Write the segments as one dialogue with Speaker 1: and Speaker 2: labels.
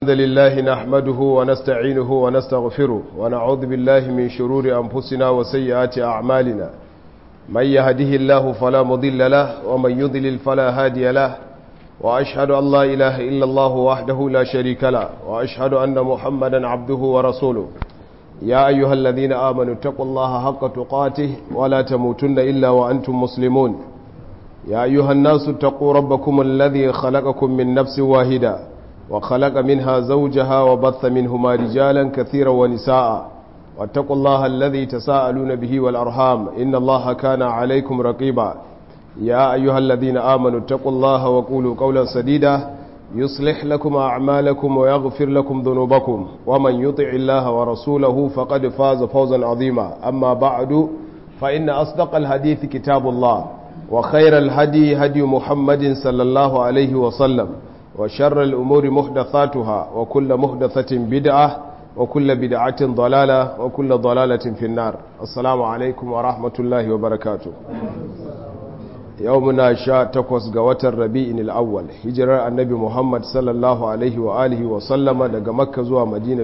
Speaker 1: الحمد لله نحمده ونستعينه ونستغفره ونعوذ بالله من شرور أنفسنا وسيئات أعمالنا من يهده الله فلا مضل له ومن يضلل فلا هادي له وأشهد أن لا إله إلا الله وحده لا شريك له وأشهد أن محمدا عبده ورسوله يا أيها الذين آمنوا اتقوا الله حق تقاته ولا تموتن إلا وأنتم مسلمون يا أيها الناس اتقوا ربكم الذي خلقكم من نفس واحدة وخلق منها زوجها وبث منهما رجالا كثيرا ونساء واتقوا الله الذي تساءلون به والأرحام إن الله كان عليكم رقيبا يا أيها الذين آمنوا اتقوا الله وقولوا قولا سديدا يصلح لكم أعمالكم ويغفر لكم ذنوبكم ومن يطع الله ورسوله فقد فاز فوزا عظيما أما بعد فإن أصدق الحديث كتاب الله وخير الهدي هدي محمد صلى الله عليه وسلم وشر الأمور محدثاتها وكل محدثة بدعة وكل بدعة ضلالة وكل ضلالة في النار السلام عليكم ورحمة الله وبركاته يومنا شاء تقوس قوة الربيع الأول هجرة النبي محمد صلى الله عليه وآله وسلم daga Makka zuwa Madina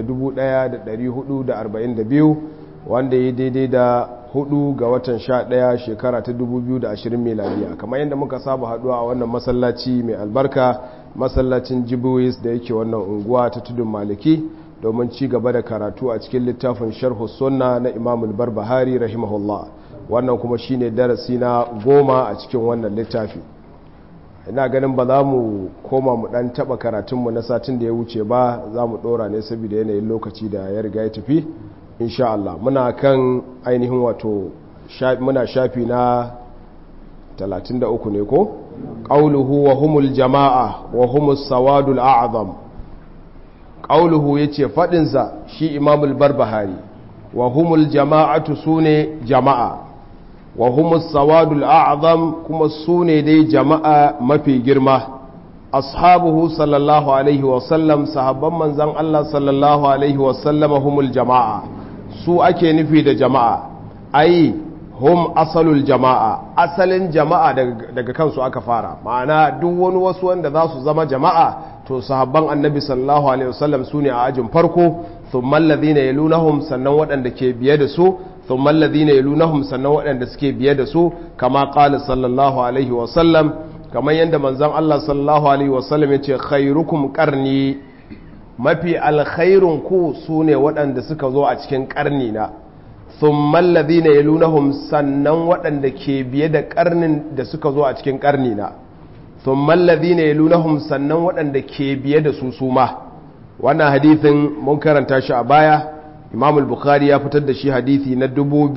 Speaker 1: 1442 wanda ya daidai da hudu ga watan sha daya shekara ta 2020 miladiya kamar yadda muka saba haduwa a wannan masallaci mai albarka masallacin jibuwis da yake wannan unguwa ta tudun maliki domin ci gaba da karatu a cikin littafin sharhu sunna na imamul barbahari rahimahullah wannan kuma shine darasi na goma a cikin wannan littafi ina ganin ba za mu koma mu dan taba karatunmu na satin da ya wuce ba za mu dora ne saboda yanayin lokaci da ya riga ya tafi insha Allah muna kan ainihin wato muna shafi na 33 ne ko qauluhu wa humul jama'a wa humus sawadul a'zam qauluhu yace fadin sa shi imamul barbahari wa humul jama'atu sune jama'a wa humus sawadul a'zam kuma sune dai jama'a mafi girma ashabuhu sallallahu alaihi wa sallam sahabban manzon Allah sallallahu alaihi wa sallama humul jama'a su ake nufi da jama'a ai hum asalul jama'a asalin jama'a daga kansu aka fara ma'ana duk wani wasu wanda za su zama jama'a to sahabban annabi sallallahu alaihi wasallam su ne a ajin farko thumma alladhina yalunahum sannan waɗanda ke biye da su thumma alladhina yalunahum sannan waɗanda suke biye da su kama qala sallallahu alaihi wasallam kamar yadda manzon Allah sallallahu alaihi wasallam yace khairukum qarni mafi alkhairun ku su ne waɗanda suka zo a cikin ƙarni na thumman ladina yalunahum sannan waɗanda ke biye da ƙarnin da suka zo a cikin ƙarni na thumman ladina yalunahum sannan waɗanda ke biye da su suma wannan hadithin mun karanta shi a baya imam al-bukhari ya fitar da shi hadithi na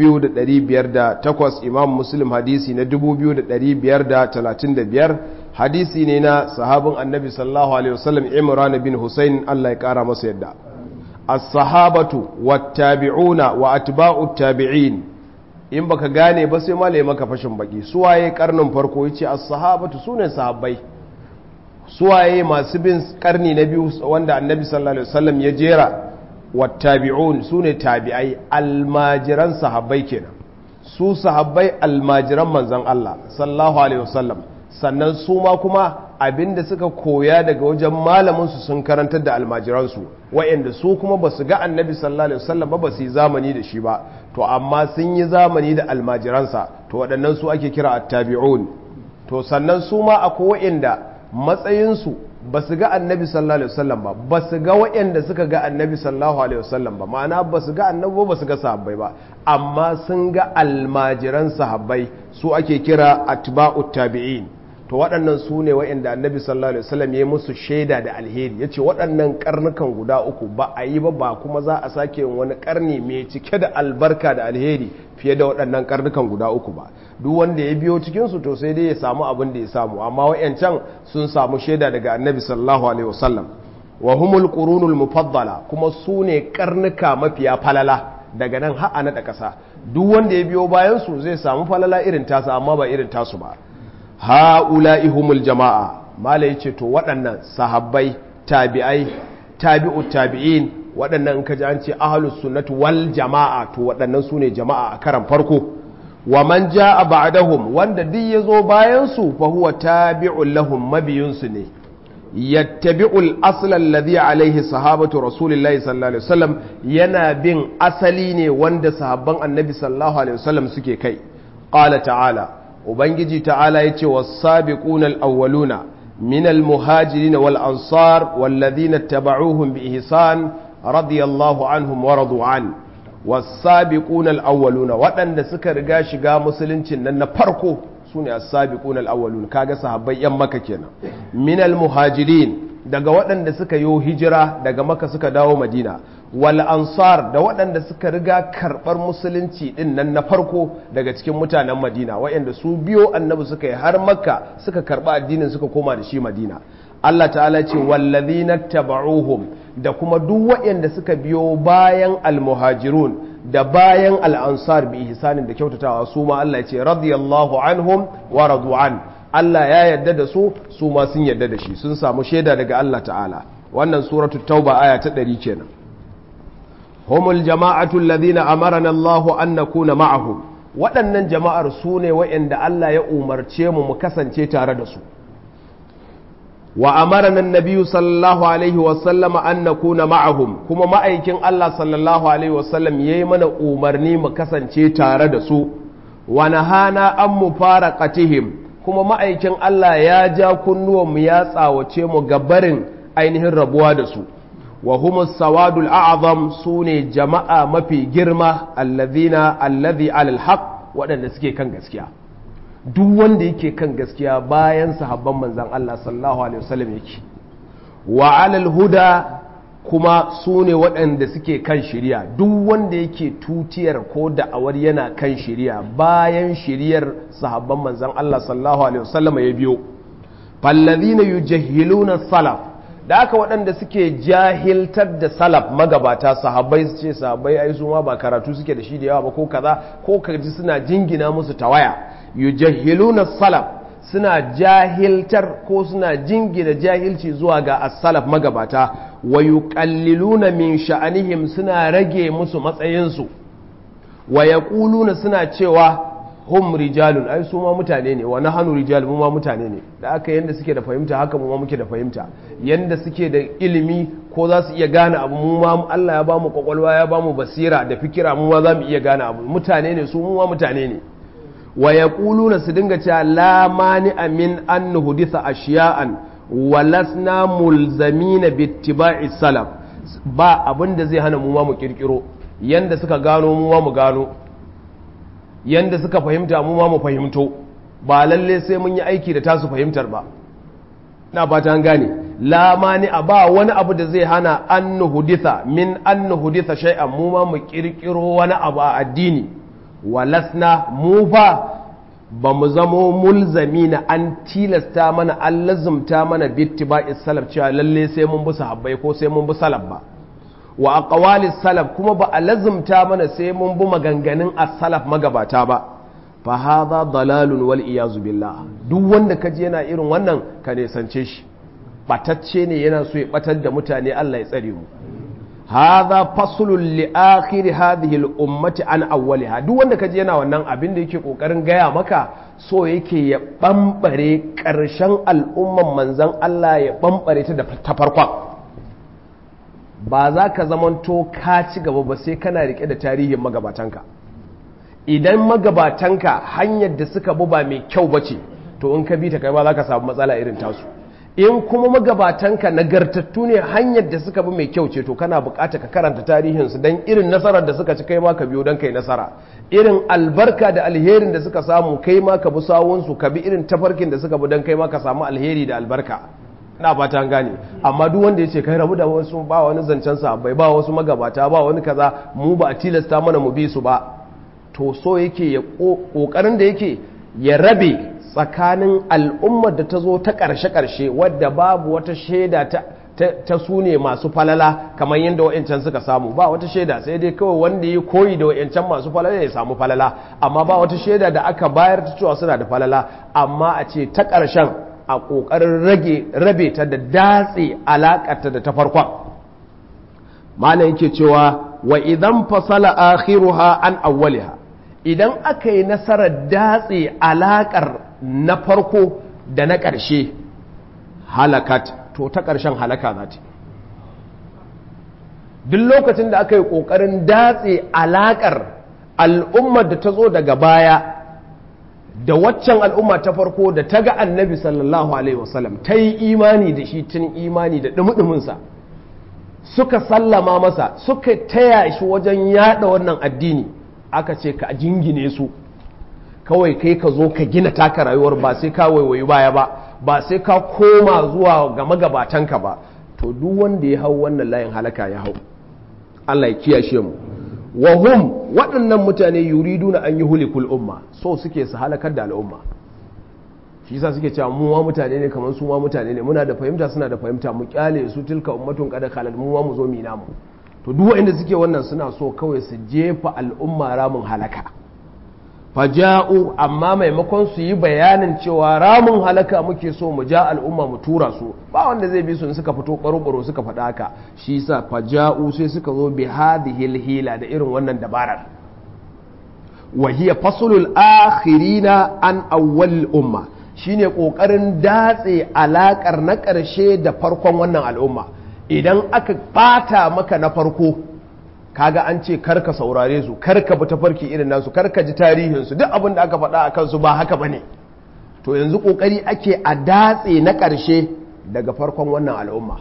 Speaker 1: 2508 imam muslim hadisi na 2535 hadisi ne na sahabin annabi sallallahu alaihi wasallam imran bin husayn Allah ya kara masa yadda as-sahabatu wat-tabi'una wa atba'ut tabi'in in baka gane ba sai malai maka fashin baki suwaye karnin farko yace as-sahabatu sune sahabbai suwaye masu bin karni na biyu wanda annabi sallallahu alaihi wasallam ya jera wat-tabi'un sune tabi'ai almajiran sahabbai kenan su sahabbai almajiran manzon Allah sallallahu alaihi wasallam sannan su ma kuma abinda suka koya daga wajen malaminsu sun karantar da almajiransu wa'anda su kuma ba su ga annabi sallallahu alaihi wasallam ba ba su yi zamani da shi ba to amma sun yi zamani da almajiransa to waɗannan su ake kira attabi'un to sannan su ma akwai wa'anda matsayinsu ba su ga annabi sallallahu alaihi wasallam ba ba su ga wa'anda suka ga annabi sallallahu alaihi wasallam ba ma'ana ba su ga annabi ba su ga sahabbai ba amma sun ga almajiran sahabbai su ake kira atba'ut tabi'in to waɗannan su ne wa'inda annabi sallallahu alaihi wasallam ya musu shaida da alheri ya ce waɗannan karnukan guda uku ba a yi ba ba kuma za a sake yin wani karni mai cike da albarka da alheri fiye da waɗannan karnukan guda uku ba duk wanda ya biyo cikinsu to sai dai ya samu abin da ya samu amma wa'yancan sun samu shaida daga annabi sallallahu alaihi wasallam wa humul qurunul mufaddala kuma su ne karnuka mafiya falala daga nan har a naɗa ƙasa duk wanda ya biyo bayan su zai samu falala irin tasa amma ba irin tasu ba ha'ula'i humul jama'a mala ya ce to waɗannan sahabbai tabi'ai tabi'u tabi'in waɗannan in ka ji an ce ahalus sunnatu wal jama'a to waɗannan su ne jama'a a karan farko wa man ja'a ba'dahum wanda duk ya zo bayan su fa huwa tabi'un lahum mabiyunsu ne yattabi'ul asla alladhi alaihi sahabatu rasulillahi sallallahu alaihi wasallam yana bin asali ne wanda sahabban annabi sallallahu alaihi wasallam suke kai qala ta'ala ubangiji ta'ala yace was-sabiquna al-awwaluna min al-muhajirin wal ansar walladhina ittaba'uuhum bi ihsan radiyallahu anhum wa radu an was-sabiquna al-awwaluna waɗanda suka riga shiga musuluncin nan na farko su ne as-sabiqun al-awwalun kaga sahabbai yan maka kenan minal muhajirin daga waɗanda suka yi hijira daga maka suka dawo madina wal ansar da waɗanda suka riga karɓar musulunci din nan na farko daga cikin mutanen madina waɗanda su biyo annabi suka yi har makka suka karɓa addinin suka koma da shi madina Allah ta'ala ce wallazina taba'uhum da kuma duk waɗanda suka biyo bayan al-muhajirun da bayan al'ansar bi ihsanin da kyautatawa su ma Allah ya ce radiyallahu anhum wa radu'an Allah ya yarda da su su ma sun yarda da shi sun samu shaida daga Allah ta'ala wannan suratu tauba aya ta ɗari kenan humul jama'atu alladhina amarana Allah an nakuna ma'ahum waɗannan jama'ar su ne waɗanda Allah ya umarce mu mu kasance tare da su wa amarana annabi sallallahu alaihi wasallama an nakuna ma'ahum kuma ma'aikin Allah sallallahu alaihi wasallam yayi mana umarni mu kasance tare da su wa nahana an mufaraqatihim kuma ma'aikin Allah ya ja kunnuwan mu ya tsawace mu ga barin ainihin rabuwa da su wa humus sawadul a'zam sune jama'a mafi girma alladhina alladhi alal haqq waɗanda suke kan gaskiya duk wanda yake kan gaskiya bayan sahabban manzan Allah sallallahu alaihi wasallam yake wa alal huda kuma su ne waɗanda suke kan shiriya duk wanda yake tutiyar ko da'awar yana kan shiriya bayan shiriyar sahabban manzan Allah sallallahu alaihi wasallam ya biyo fallazina yujahhiluna salaf da aka waɗanda suke jahiltar da salaf magabata sahabbai su ce sahabbai ai su ma ba karatu suke da shi da yawa ba ko kaza ko kaji suna jingina musu tawaya yujahiluna salaf suna jahiltar ko suna jingina jahilci zuwa ga as-salaf magabata wa yuqalliluna min sha'anihim suna rage musu matsayinsu wa yaquluna suna cewa hum rijalun ai su ma mutane ne wa nahnu rijal mu ma mutane ne da aka yanda suke da fahimta haka mu ma muke da fahimta yanda suke da ilimi ko za su iya gane abu mu ma Allah ya bamu kwakwalwa ya bamu basira da fikira mu ma za mu iya gane abu mutane ne su mu ma mutane ne wa yaquluna su dinga cewa la mani min an nuhditha ashiya'an wa lasna mulzamina bittiba'i salaf ba abin da zai hana mu ma mu kirkiro yanda suka gano mu ma mu gano yanda suka fahimta mu ma mu fahimto ba lalle sai mun yi aiki da tasu fahimtar ba na ba ta gane la mani a ba wani abu da zai hana an nuhditha min an nuhditha shay'an mu ma mu kirkiro wani abu a addini walasna mu fa ba mu zamo mulzami na an tilasta mana an lazumta mana bittiba'is salaf cewa lalle sai mun bi sahabbai ko sai mun bi salaf ba wa aqwalis salaf kuma ba a lazumta mana sai mun bi maganganun as-salaf magabata ba fa hadha dalalun wal iyazu billah duk wanda kaji yana irin wannan ka ne sance shi batacce ne yana so ya batar da mutane Allah ya tsare mu hadha faslun li akhir hadhihi al ummati an awwaliha duk wanda kaji yana wannan abin da yake kokarin gaya maka so yake ya bambare karshen al'umman manzon Allah ya bambare ta da ta farkon ba za ka zamanto ka ci gaba ba sai kana rike da tarihin magabatanka idan magabatanka hanyar da suka bi ba mai kyau ba ce to in ka bi ta kai ba za ka samu matsala irin tasu in kuma magabatanka nagartattu ne hanyar da suka bi mai kyau ce to kana bukata ka karanta tarihinsu don irin nasarar da suka ci kai ma ka biyo don kai nasara irin albarka da alherin da suka samu kai ma ka bi sawunsu ka bi irin tafarkin da suka bi don kai ma ka samu alheri da albarka na fata an gane amma duk wanda ya ce kai rabu da wasu ba wani zancen sa bai ba wasu magabata ba wani kaza mu ba a tilasta mana mu bi su ba to so yake ya kokarin da yake ya rabe tsakanin al'ummar da ta zo ta ƙarshe-ƙarshe wadda babu wata shaida ta ta su ne masu falala kamar yadda wa'yancan suka samu ba wata shaida sai dai kawai wanda ya koyi da wa'yancan masu falala ya samu falala amma ba wata shaida da aka bayar ta cewa suna da falala amma a ce ta ƙarshen a ƙoƙarin rage rabe ta da datse alaƙarta da ta farkon malam yake cewa wa idan fasala akhiruha an awwaliha idan aka yi nasarar datse alaƙar na farko da na ƙarshe halakat to ta ƙarshen halaka za ta duk lokacin da aka yi ƙoƙarin datse alaƙar al'ummar da ta zo daga baya da waccan al'umma ta farko da ta ga annabi sallallahu alaihi wasallam ta yi imani da shi tun imani da ɗumi suka sallama masa suka taya shi wajen yada wannan addini aka ce ka jingine su kawai kai ka zo ka gina taka rayuwar ba sai ka waiwayi baya ba ba sai ka koma zuwa ga magabatanka ba to duk wanda ya hau wannan layin halaka ya hau Allah ya kiyashe mu wa hum waɗannan mutane yuriduna an yi hulikul umma so suke su halakar da al'umma shi yasa suke cewa mu ma mutane ne kamar su ma mutane ne muna da fahimta suna da fahimta mu kyale su tilka ummatun qad khalal mu ma mu zo mu namu to duk wanda suke wannan suna so kawai su jefa al'umma ramin halaka faja'u amma maimakon su yi bayanin cewa ramin halaka muke so mu ja al'umma mu tura su ba wanda zai bi su in suka fito baro suka faɗa haka shi yasa faja'u sai suka zo bi hadhihi hila da irin wannan dabarar wa hiya faslul akhirina an awwal umma shine kokarin datse alakar na ƙarshe da farkon wannan al'umma idan aka bata maka na farko kaga an ce karka saurare su karka bi tafarki irin nasu karka ji tarihinsu duk abin da aka faɗa a kansu ba haka bane to yanzu kokari ake a datse na ƙarshe daga farkon wannan al'umma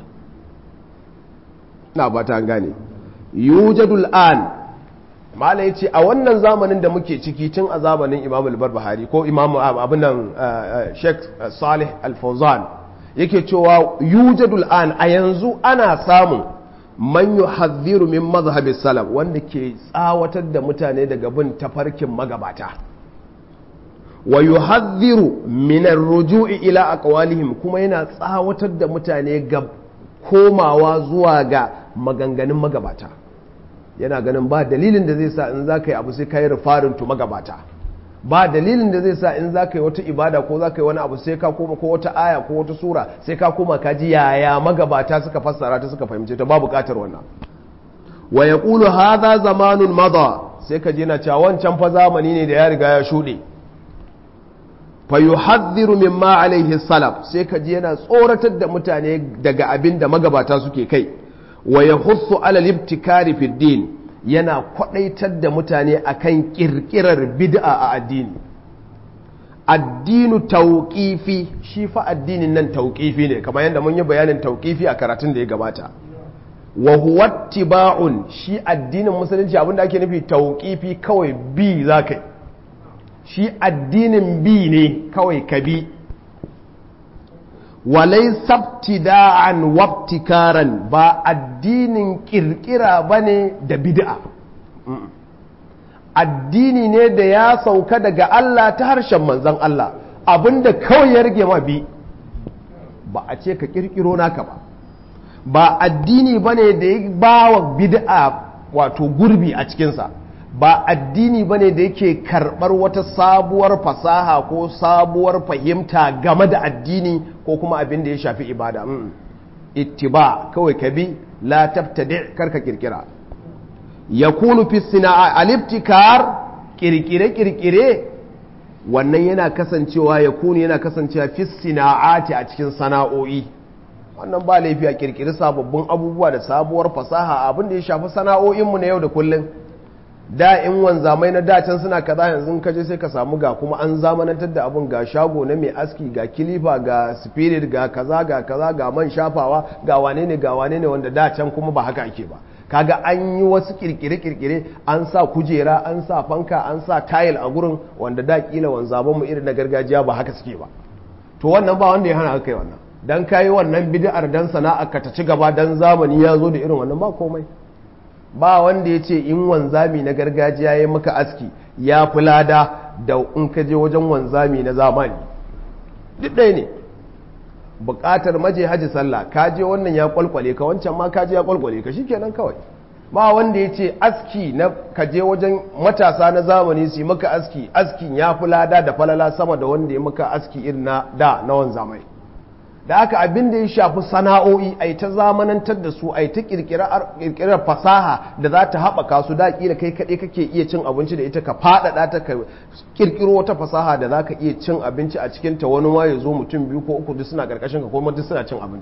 Speaker 1: na ba ta gane yujadul an mala yace a wannan zamanin da muke ciki tun a zamanin imam al-barbahari ko imam abin nan sheikh salih al-fawzan yake cewa yujadul an a yanzu ana samun man yuhadhiru min mazhabi salaf wanda ke tsawatar da mutane daga bin tafarkin magabata wa yuhadhiru min ar-ruju'i ila aqwalihim kuma yana tsawatar da mutane ga komawa zuwa ga maganganun magabata yana ganin ba dalilin da zai sa in za ka yi abu sai ka yi rufarin tu magabata ba dalilin da zai sa in za ka yi wata ibada ko za ka yi wani abu sai ka koma ko wata aya ko wata sura sai ka koma ka ji yaya magabata suka fassara ta suka fahimce ta ba bukatar wannan wa yaqulu hadha zamanun madha sai ka je na cewa wancan fa zamani ne da ya riga ya shuɗe fa yuhadhdhiru mimma alaihi salaf sai ka je yana tsoratar da mutane daga abin da magabata suke kai wa yahussu ala libtikari fi din yana kwadaitar da mutane akan kirkirar bid'a a addini addinu tauqifi shi fa addinin nan tauqifi ne kamar yadda mun yi bayanin tauqifi a karatun da ya gabata wa huwa tiba'un shi addinin musulunci abinda ake nufi tauqifi kawai bi zakai shi addinin bi ne kawai ka bi walai sabtida'an wabtikaran ba addinin kirkira ba ne da bid'a addini ne da ya sauka daga Allah ta harshen manzan Allah abinda kawai ya rage ma bi ba a ce ka kirkiro naka ba ba addini ba ne da ya ba wa bid'a wato gurbi a cikinsa ba addini bane da yake karɓar wata sabuwar fasaha ko sabuwar fahimta game da addini ko kuma abin da ya shafi ibada ittiba kawai ka bi la tabtadi karka kirkira yakunu fi sina'a alibtikar kirkire kirkire wannan yana kasancewa yakunu yana kasancewa fi sina'ati a cikin sana'o'i wannan ba laifi a kirkiri sababbin abubuwa da sabuwar fasaha abin da ya shafi sana'o'inmu na yau da kullum da in wanzamai na dacen suna kaza yanzu ka je sai ka samu ga kuma an zamanantar da abun ga shago na mai aski ga kilifa ga spirit ga kaza ga kaza ga man shafawa ga wane ne ga wane ne wanda dacen kuma ba haka ake ba kaga an yi wasu kirkire-kirkire an sa kujera an sa fanka an sa tayil a gurin wanda da kila wanzaman mu irin na gargajiya ba haka suke ba to wannan ba wanda ya hana haka wannan dan kayi wannan bid'ar dan sana'a ka ta ci gaba dan zamani ya zo da irin wannan ba komai ba wanda ya ce in wanzami na gargajiya ya maka aski ya fi lada da in ka je wajen wanzami na zamani duk ɗaya ne buƙatar maje haji sallah ka je wannan ya kwalkwale ka wancan ma ka je ya kwalkwale ka shikenan kawai ba wanda ya ce aski na ka je wajen matasa na zamani su yi maka aski askin ya fi lada da falala sama da wanda ya maka aski irin na da na wanzamai da aka abin da ya shafi sana'o'i a ta zamanantar da su a ta kirkirar fasaha da za ta haɓaka su da ƙila kai kaɗai kake iya cin abinci da ita ka faɗaɗa ta ka kirkiro wata fasaha da za ka iya cin abinci a cikin ta wani ma ya zo mutum biyu ko uku duk suna ƙarƙashin ka ko duk suna cin abinci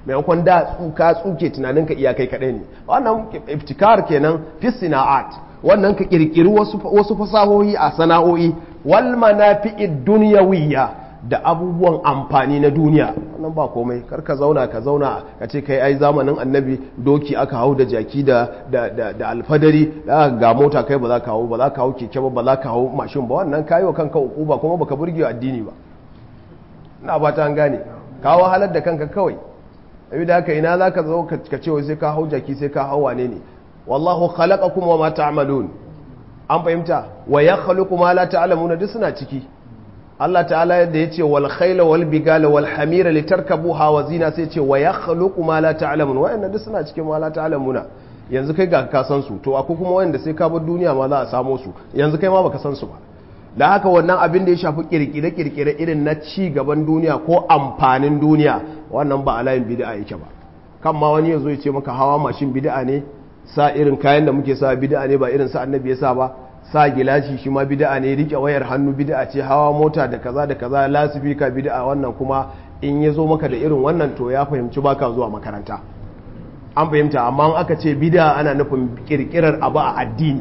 Speaker 1: maimakon da tsuka tsuke tunaninka iyakai kaɗai ne wannan iftikar kenan fi sana'at wannan ka kirkiri wasu fasahohi a sana'o'i wal manafi'id dunyawiyya da abubuwan amfani na duniya wannan ba komai kar ka zauna ka zauna ka ce kai ai zamanin annabi doki aka hau da jaki da da da alfadari ga mota kai ba za ka hau ba za ka hau keke ba ba za ka hau mashin ba wannan kayi wa kanka ukuba kuma baka burge addini ba ina ba ta gane ka wahalar da kanka kawai abi da haka ina za ka zo ka ce sai ka hau jaki sai ka hau wane ne wallahu khalaqakum wa ma ta'malun an fahimta wa yakhluqu ma la ta'lamun duk suna ciki Allah ta'ala yadda yace wal khayla wal bigala wal hamira litarkabuha wa zina sai yace wa yakhluqu ma la ta'lamun wa'annan duk suna cikin ma la ta'lamuna yanzu kai ga ka san su to akwai kuma wanda sai ka bar duniya ma za a samo su yanzu kai ma baka san su ba da haka wannan abin da ya shafi kirkire-kirkire irin na ci gaban duniya ko amfanin duniya wannan ba a layin bid'a yake ba kan ma wani ya zo ya ce maka hawa mashin bid'a ne sa irin kayan da muke sa bid'a ne ba irin sa annabi ya sa ba sa gilashi shi ma bid'a ne rike wayar hannu bid'a ce hawa mota da kaza da kaza lasifika bid'a wannan kuma in ya zo maka da irin wannan to ya fahimci baka zuwa makaranta an fahimta amma aka ce bid'a ana nufin kirkirar abu a addini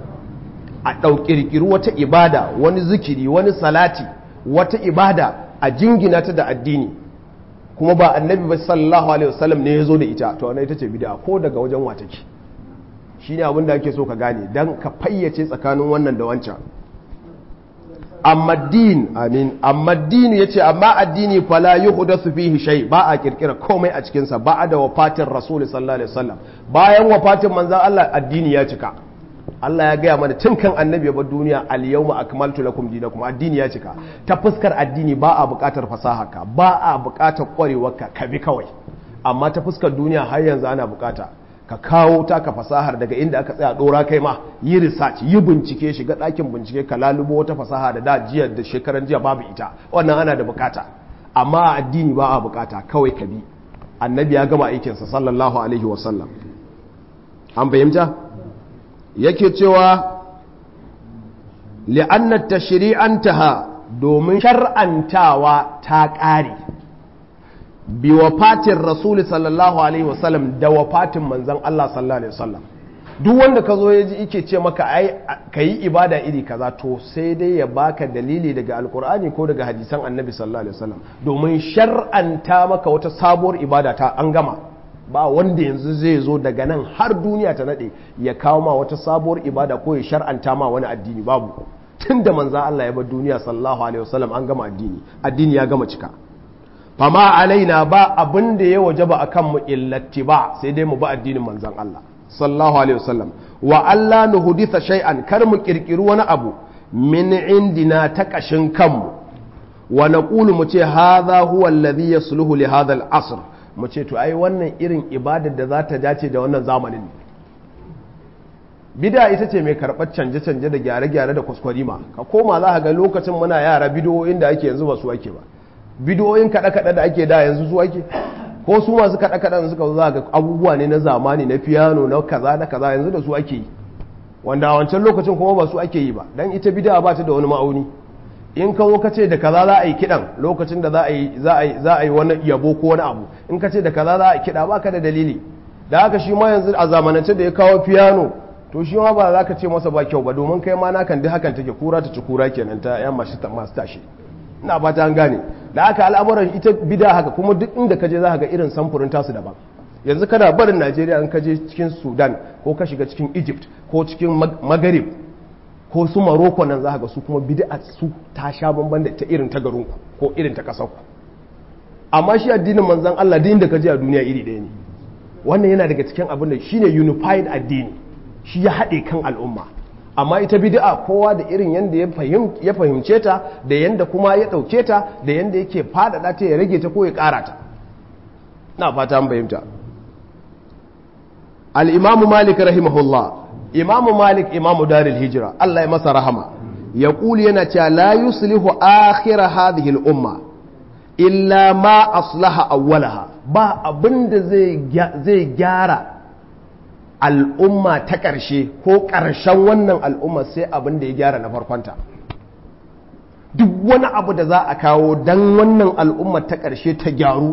Speaker 1: a ɗaukirkiri wata ibada wani zikiri wani salati wata ibada a jingina ta da addini kuma ba annabi ba sallallahu alaihi wasallam ne ya zo da ita to wannan ita ce bid'a ko daga wajen watake shi ne abin da ake so ka gane don ka fayyace tsakanin wannan da wancan amma din amin amma din ya ce amma addini fala yi hudasu fihi shai ba a kirkira komai a cikinsa ba a da wafatin rasul sallallahu alaihi wasallam bayan wafatin manzan Allah addini ya cika Allah ya gaya mana tun kan annabi ya bar duniya al yawma akmaltu lakum dinakum addini ya cika ta fuskar addini ba a buƙatar fasaha ba a buƙatar ƙwarewarka ka bi kawai amma ta fuskar duniya har yanzu ana buƙata ka kawo taka fasahar daga inda aka tsaya dora kai ma yi research yi bincike shiga ɗakin bincike ka lalubo wata fasaha da da jiya da shekaran jiya babu ita wannan ana da bukata amma addini ba a bukata kawai ka bi annabi ya gama aikinsa sallallahu alaihi wasallam an fahimta yake cewa li'annat tashri'antaha domin shar'antawa ta ƙare bi wafatin rasuli sallallahu alaihi wasallam da wafatin manzan Allah sallallahu alaihi wasallam duk wanda ka zo ya ji ike ce maka ai ka yi ibada iri kaza to sai dai ya baka dalili daga alkur'ani ko daga hadisan annabi sallallahu alaihi wasallam domin shar'anta maka wata sabuwar ibada ta an gama ba wanda yanzu zai zo daga nan har duniya ta nade ya kawo ma wata sabuwar ibada ko ya shar'anta ma wani addini babu tun da manzan Allah ya bar duniya sallallahu alaihi wasallam an gama addini addini ya gama cika fama alaina ba abin da ya wajaba akan mu illati ba sai dai mu ba addinin manzan Allah sallallahu alaihi wasallam wa Allah nuhditha shay'an kar mu kirkiri wani abu min indina ta kashin kanmu wa naqulu mu ce hadha huwa alladhi yasluhu li hadha al-asr mu ce to ai wannan irin ibadar da za ta dace da wannan zamanin ne bida ita ce mai karɓar canje-canje da gyare-gyare da kwaskwarima ka koma za ka ga lokacin muna yara bidiyoyin da ake yanzu ba su ake ba bidiyoyin kaɗe-kaɗe da ake da yanzu su ake ko su masu kaɗe-kaɗen suka za ga abubuwa ne na zamani na fiyano na kaza da kaza yanzu da su ake yi wanda a wancan lokacin kuma ba su ake yi ba dan ita bida ba ta da wani ma'auni in ka zo ka ce da kaza za a yi kiɗan lokacin da za a yi za a yi wani yabo ko wani abu in ka ce da kaza za a yi kiɗa ba ka da dalili da haka shi ma yanzu a zamanance da ya kawo fiyano to shi ma ba za ka ce masa ba kyau ba domin kai ma nakan duk hakan take kura ta ci kura kenan ta yan masu tashi ina ba ta an gane da aka al'amuran ita bida haka kuma duk inda ka je za ka ga irin samfurin tasu daban yanzu kana barin najeriya in ka je cikin sudan ko ka shiga cikin egypt ko cikin magharib ko su maroko nan za ka ga su kuma bid'a su ta sha bamban da ta irin ta garinku ko irin ta kasar ku amma shi addinin manzon Allah din da ka je a duniya iri ɗaya ne wannan yana daga cikin abin da shine unified addini shi ya haɗe kan al'umma amma ita bid'a kowa da irin yanda ya fahimce ta da yanda kuma ya ɗauke ta da yanda yake faɗaɗa ta ya rage ta ko ya ƙara ta na fata an fahimta al'imamu malik rahimahullah imamu malik imamu daril hijira Allah ya masa rahama ya ƙuli yana cewa la yuslihu akhira hadhihi al'umma illa ma aslaha awwalaha ba abinda zai gyara al'umma ta ƙarshe ko ƙarshen wannan al'umma sai abin da ya gyara na farkonta duk wani abu da za a kawo don wannan al'umma ta ƙarshe ta gyaru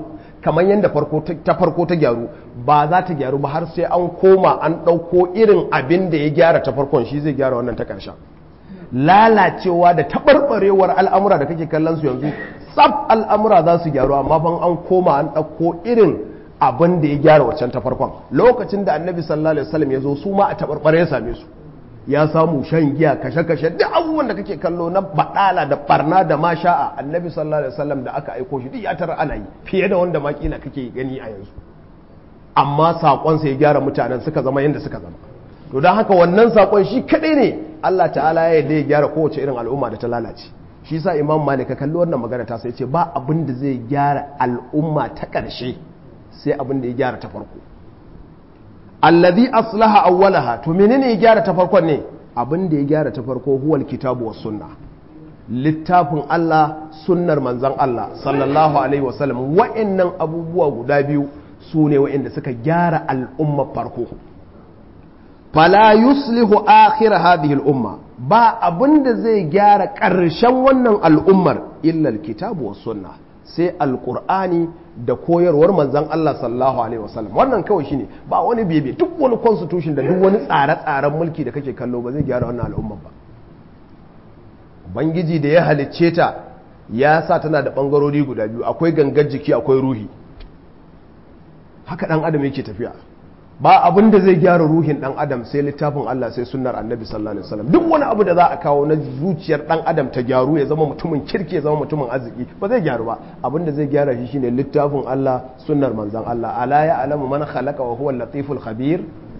Speaker 1: kamar yadda ta farko ta gyaru ba za ta gyaru ba har sai an koma an ɗauko irin abin da ya gyara ta farkon shi zai gyara wannan ta ƙarshen lalacewa da taɓarɓarewar al'amura da kake kallon su yanzu tsab al'amura za su gyaru amma ban an koma an ɗauko irin abin da ya gyara waccan ta farkon lokacin da annabi sallallahu alaihi wasallam ya zo su ma a taɓarɓare ya same su ya samu shan giya kashe-kashe duk abubuwan da kake kallo na baɗala da barna da masha'a annabi sallallahu alaihi wasallam da aka aiko shi duk ya tara ana yi fiye da wanda makila kake gani a yanzu amma saƙonsa ya gyara mutanen suka zama yadda suka zama to don haka wannan saƙon shi kaɗai ne Allah ta'ala ya yarda ya gyara kowace irin al'umma da ta lalace shi sa imam malik ka kalli wannan magana ta sai ce ba abin da zai gyara al'umma ta ƙarshe sai abin da ya gyara ta farko alladhi aslaha awwalaha to menene ya gyara ta farkon ne abin da ya gyara ta farko huwal kitabu was sunna littafin Allah sunnar manzon Allah sallallahu alaihi wasallam wa'annan abubuwa guda biyu su ne wa'anda suka gyara al'umma farko fala yuslihu akhir hadhihi al'umma ba abin da zai gyara ƙarshen wannan al'ummar illa alkitabu was sunna sai alqur'ani da koyarwar manzan Allah sallallahu alaihi wasallam wannan kawai shine ba wani bebe duk wani constitution da duk wani tsare-tsaren mulki da kake kallo ba zai gyara wannan al'umma ba bangiji da ya halicce ta ya sa tana da bangarori guda biyu akwai gangar jiki akwai ruhi haka dan adam yake tafiya ba abin da zai gyara ruhin dan adam sai littafin Allah sai sunnar annabi sallallahu alaihi wasallam duk wani abu da za a kawo na zuciyar dan adam ta gyaru ya zama mutumin kirki ya zama mutumin arziki ba zai gyaru ba abin da zai gyara shi shine littafin Allah sunnar manzon Allah ala ya alamu man khalaqa wa huwa latiful khabir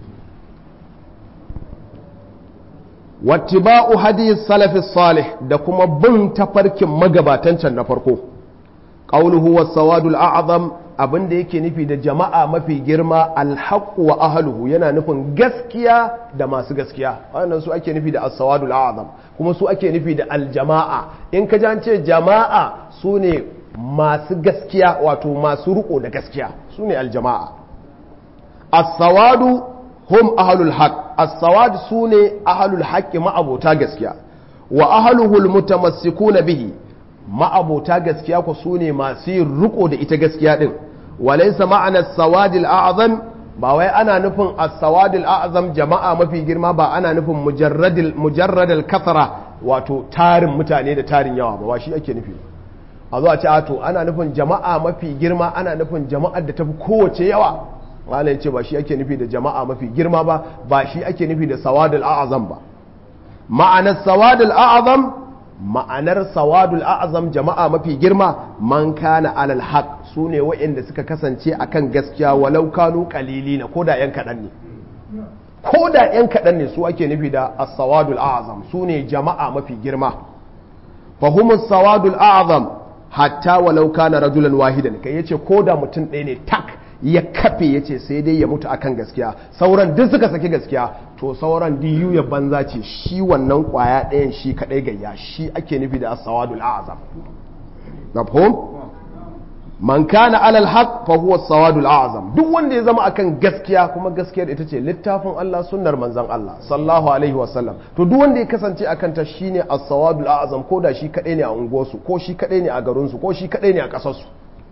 Speaker 1: wattiba'u hadi salafi salih da kuma bin tafarkin magabatan can na farko qawluhu was sawadul a'zam abin da yake nufi da jama'a mafi girma alhaqqu wa ahluhu yana nufin gaskiya da masu gaskiya wannan su ake nufi da as-sawadul a'zam kuma su ake nufi da aljama'a in ka an ce jama'a su ne masu gaskiya wato masu riko da gaskiya su ne aljama'a as-sawadu hum ahlul haqq as-sawad su ne ahlul haqqi ma'abota gaskiya wa ahluhu al-mutamassikuna bihi ma'abota gaskiya ku su ne masu yin riko da ita gaskiya din walaisa ma'ana sawadil a'zam ba wai ana nufin as-sawadil a'zam jama'a mafi girma ba ana nufin mujarradil mujarradal kasara wato tarin mutane da tarin yawa ba shi ake nufi a zo a ce to ana nufin jama'a mafi girma ana nufin jama'ar da tafi kowace yawa malai ce ba shi ake nufi da jama'a mafi girma ba ba shi ake nufi da sawadil a'zam ba ma'anar sawadil a'zam ma'anar sawadul a'azam jama'a mafi girma man kana alal haq su ne wa'inda suka kasance akan gaskiya walau kanu qalilina ko da yan kaɗan ne ko da yan kaɗan ne su ake nufi da as-sawadul a'azam su ne jama'a mafi girma fahimus sawadul a'azam hatta walau kana rajulan wahidan kai yace ko da mutum ɗaya ne tak ya kafe ya ce sai dai ya mutu akan gaskiya sauran duk suka saki gaskiya to sauran diyu ya banza ce shi wannan kwaya ɗayan shi kaɗai gayya shi ake nufi da asawadul azam mafhum man kana alal haq fa huwa sawadul azam duk wanda ya zama akan gaskiya kuma gaskiyar ita ce littafin Allah sunnar manzon Allah sallallahu alaihi wa sallam to duk wanda ya kasance akan ta shine as-sawadul azam ko da shi kaɗai ne a unguwarsu ko shi kaɗai ne a garinsu ko shi kaɗai ne a ƙasarsu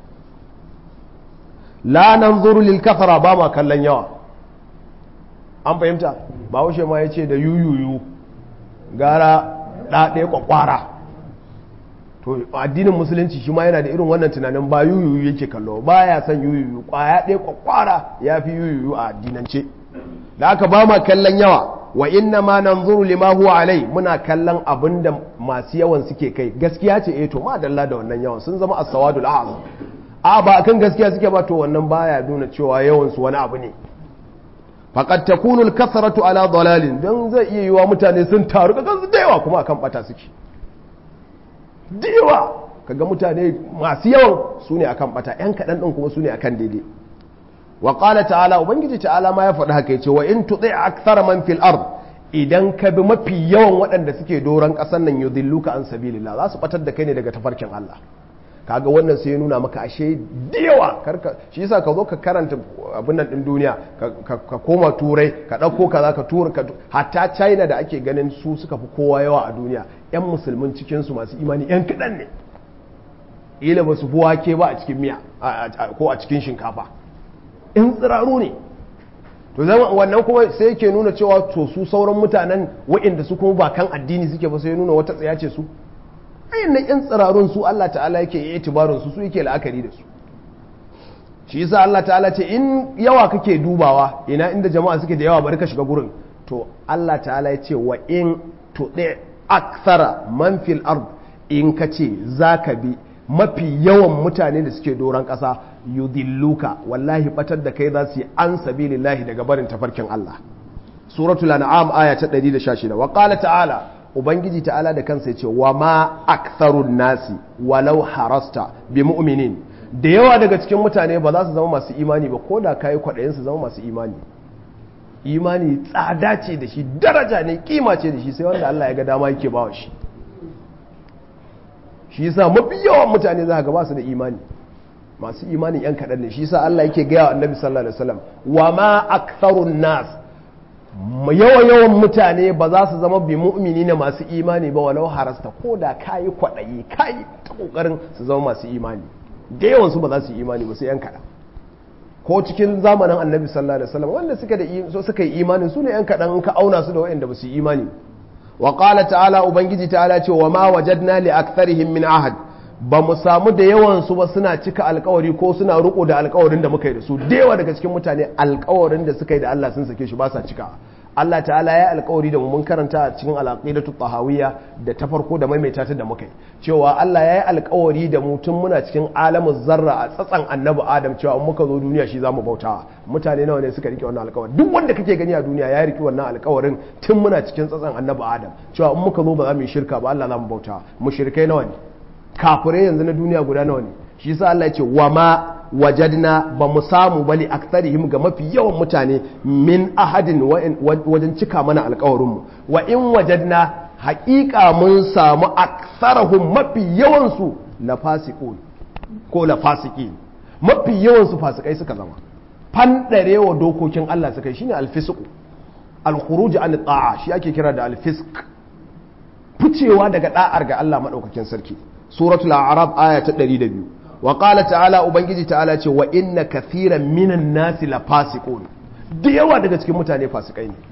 Speaker 1: la nan zuru lil kafara ba ma kallon yawa an fahimta ba haushe ma ya ce da yuyuyu gara ɗaɗe kwakwara to addinin musulunci shi ma yana da irin wannan tunanin ba yuyuyu yake kallo ba ya san yuyuyu kwaya ɗaya kwakwara ya fi yuyuyu a addinance da aka ba ma kallon yawa wa inna ma nan zuru lima huwa alai muna kallon abin da masu yawan suke kai gaskiya ce eh to ma dalla da wannan yawan sun zama as-sawadul a'zam a ba kan gaskiya suke ba to wannan baya nuna cewa yawansu wani abu ne faqad takunu al-kasratu ala dalalin dan zai iya yiwa mutane sun taru kaga su yawa kuma akan bata suke yawa kaga mutane masu yawan su ne akan bata yan kadan din kuma su ne akan daidai wa qala ta'ala ubangiji ta'ala ma ya faɗi haka yace wa in tuti akthar man fil ard idan ka bi mafi yawan waɗanda suke doron ƙasar nan yudilluka an sabilillah za su batar da kai ne daga tafarkin Allah kaga wannan sai ya nuna maka ashe da yawa karka shi yasa ka zo ka karanta abin nan din duniya ka koma turai ka dauko kaza ka tura ka hatta china da ake ganin su suka fi kowa yawa a duniya yan musulmin cikin su masu imani yan kadan ne ila ba su fi wake ba a cikin miya ko a cikin shinkafa in tsiraru ne to zama wannan kuma sai yake nuna cewa to su sauran mutanen waɗanda su kuma ba kan addini suke ba sai nuna wata tsaya ce su ayin yan tsirarun su Allah ta'ala yake yi itibarin su su yake la'akari da su shi yasa Allah ta'ala ce in yawa kake dubawa ina inda jama'a suke da yawa bari ka shiga gurin to Allah ta'ala ya ce wa in tuɗe aksara man fil ard in ka ce za ka bi mafi yawan mutane da suke doron ƙasa yudilluka wallahi batar da kai za su yi an sabilillahi daga barin tafarkin Allah suratul an'am aya ta 116 wa qala ta'ala ubangiji ta'ala da kansa ya ce wa ma aktharun nasi walau harasta bi mu'minin da yawa daga cikin mutane ba za su zama masu imani ba ko da kayi kwaɗayin su zama masu imani imani tsada ce da shi daraja ne kima ce da shi sai wanda Allah ya ga dama yake bawa shi shi yasa mafi yawan mutane za ka ba su da imani masu imani yan kaɗan ne shi yasa Allah yake gaya wa annabi sallallahu alaihi wasallam wa ma aktharun nas yawa yawan mutane ba za su zama bi mu'mini ne masu imani ba walau harasta ko da kayi kwaɗayi kayi ta kokarin su zama masu imani da yawan su ba za su yi imani ba sai yan kaɗan ko cikin zamanin annabi sallallahu alaihi wasallam wanda suka da so suka yi imanin su ne yan kaɗan in ka auna su da waɗanda ba su yi imani wa qala ta'ala ubangiji ta'ala ce wa ma wajadna li aktharihim min ahad ba mu samu da yawan su ba suna cika alkawari ko suna riko da alkawarin da muka yi da su da yawa daga cikin mutane alkawarin da suka yi da Allah sun sake shi ba sa cika Allah ta'ala ya alkawari da mu mun karanta a cikin alaqidatu tahawiyya da ta farko da maimaita ta da muka yi cewa Allah ya yi alkawari da mu tun muna cikin alamun zarra a tsatsan annabi Adam cewa in muka zo duniya shi zamu bauta mutane nawa ne suka rike wannan alkawari duk wanda kake gani a duniya ya rike wannan alkawarin tun muna cikin tsatsan annabi Adam cewa in muka zo ba za mu yi shirka ba Allah zamu bauta mushrikai nawa ne kafirai yanzu na duniya guda nawa ne shi yasa Allah ya ce wa ma wajadna ba mu samu bali aktarihim ga mafi yawan mutane min ahadin wajen cika mana alkawarinmu wa in wajadna haƙiƙa mun samu aksarahum mafi yawansu la fasiqun ko la fasiki mafi yawansu fasikai suka zama fandarewa dokokin Allah suka yi shine alfisq alkhuruj an ta'a shi ake kira da alfisq ficewa daga da'ar ga Allah madaukakin sarki suratul a'raf aya ta 102 wa qala ta'ala ubangiji ta'ala ce wa inna kathiran minan nasi la fasiqun da yawa daga cikin mutane fasikai ne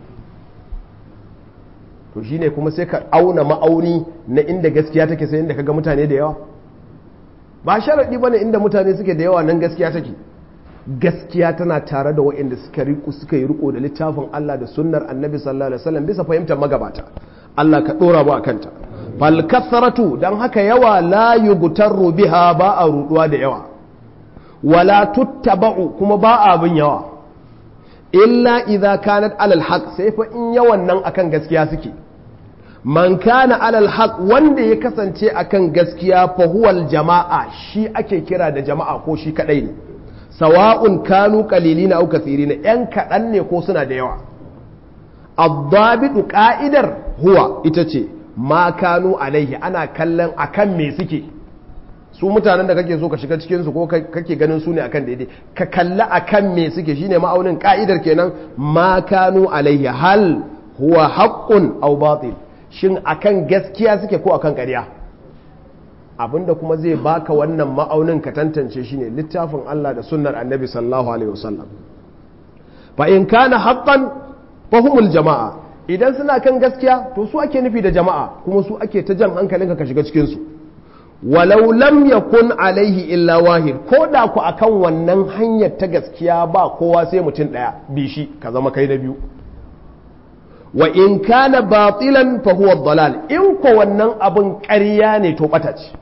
Speaker 1: to shine kuma sai ka auna ma'auni na inda gaskiya take sai inda kaga mutane da yawa ba sharadi bane inda mutane suke da yawa nan gaskiya take gaskiya tana tare da waɗanda suka riƙo suka yi riko da littafin Allah da sunnar Annabi sallallahu alaihi wasallam bisa fahimtar magabata Allah ka dora mu akanta fal kasratu dan haka yawa la yugtaru biha ba a ruduwa da yawa wala tuttaba'u kuma ba a bin yawa illa idza kanat alal haq sai fa in yawan nan akan gaskiya suke man kana alal haq wanda ya kasance akan gaskiya fa huwal jama'a shi ake kira da jama'a ko shi kadai ne sawa'un kanu qalilina aw kathirina yan kadan ne ko suna da yawa ad-dabidu qa'idar huwa ita ce ma kanu alaihi ana kallon akan me suke su mutanen da kake so ka shiga cikin su ko kake ganin su ne akan daidai ka kalla akan me suke shine ma'aunin ka'idar kenan ma kanu alaihi hal huwa haqqun aw batil shin akan gaskiya suke ko akan ƙarya abinda kuma zai baka wannan ma'aunin ka tantance shine littafin Allah da sunnar Annabi sallallahu alaihi wasallam fa in kana haqqan fa humul jama'a idan suna kan gaskiya to su ake nufi da jama'a kuma su ake ta jan hankalinka ka shiga cikin su walau lam yakun alaihi illa wahid ko da ku akan wannan hanyar ta gaskiya ba kowa sai mutum daya bi shi ka zama kai na biyu wa in kana batilan fa huwa dalal in ko wannan abun ƙarya ne to bata ce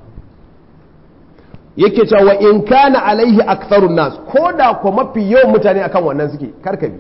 Speaker 1: yake cewa wa in kana alaihi aktharun nas ko da ko mafi yawan mutane akan wannan suke karkabi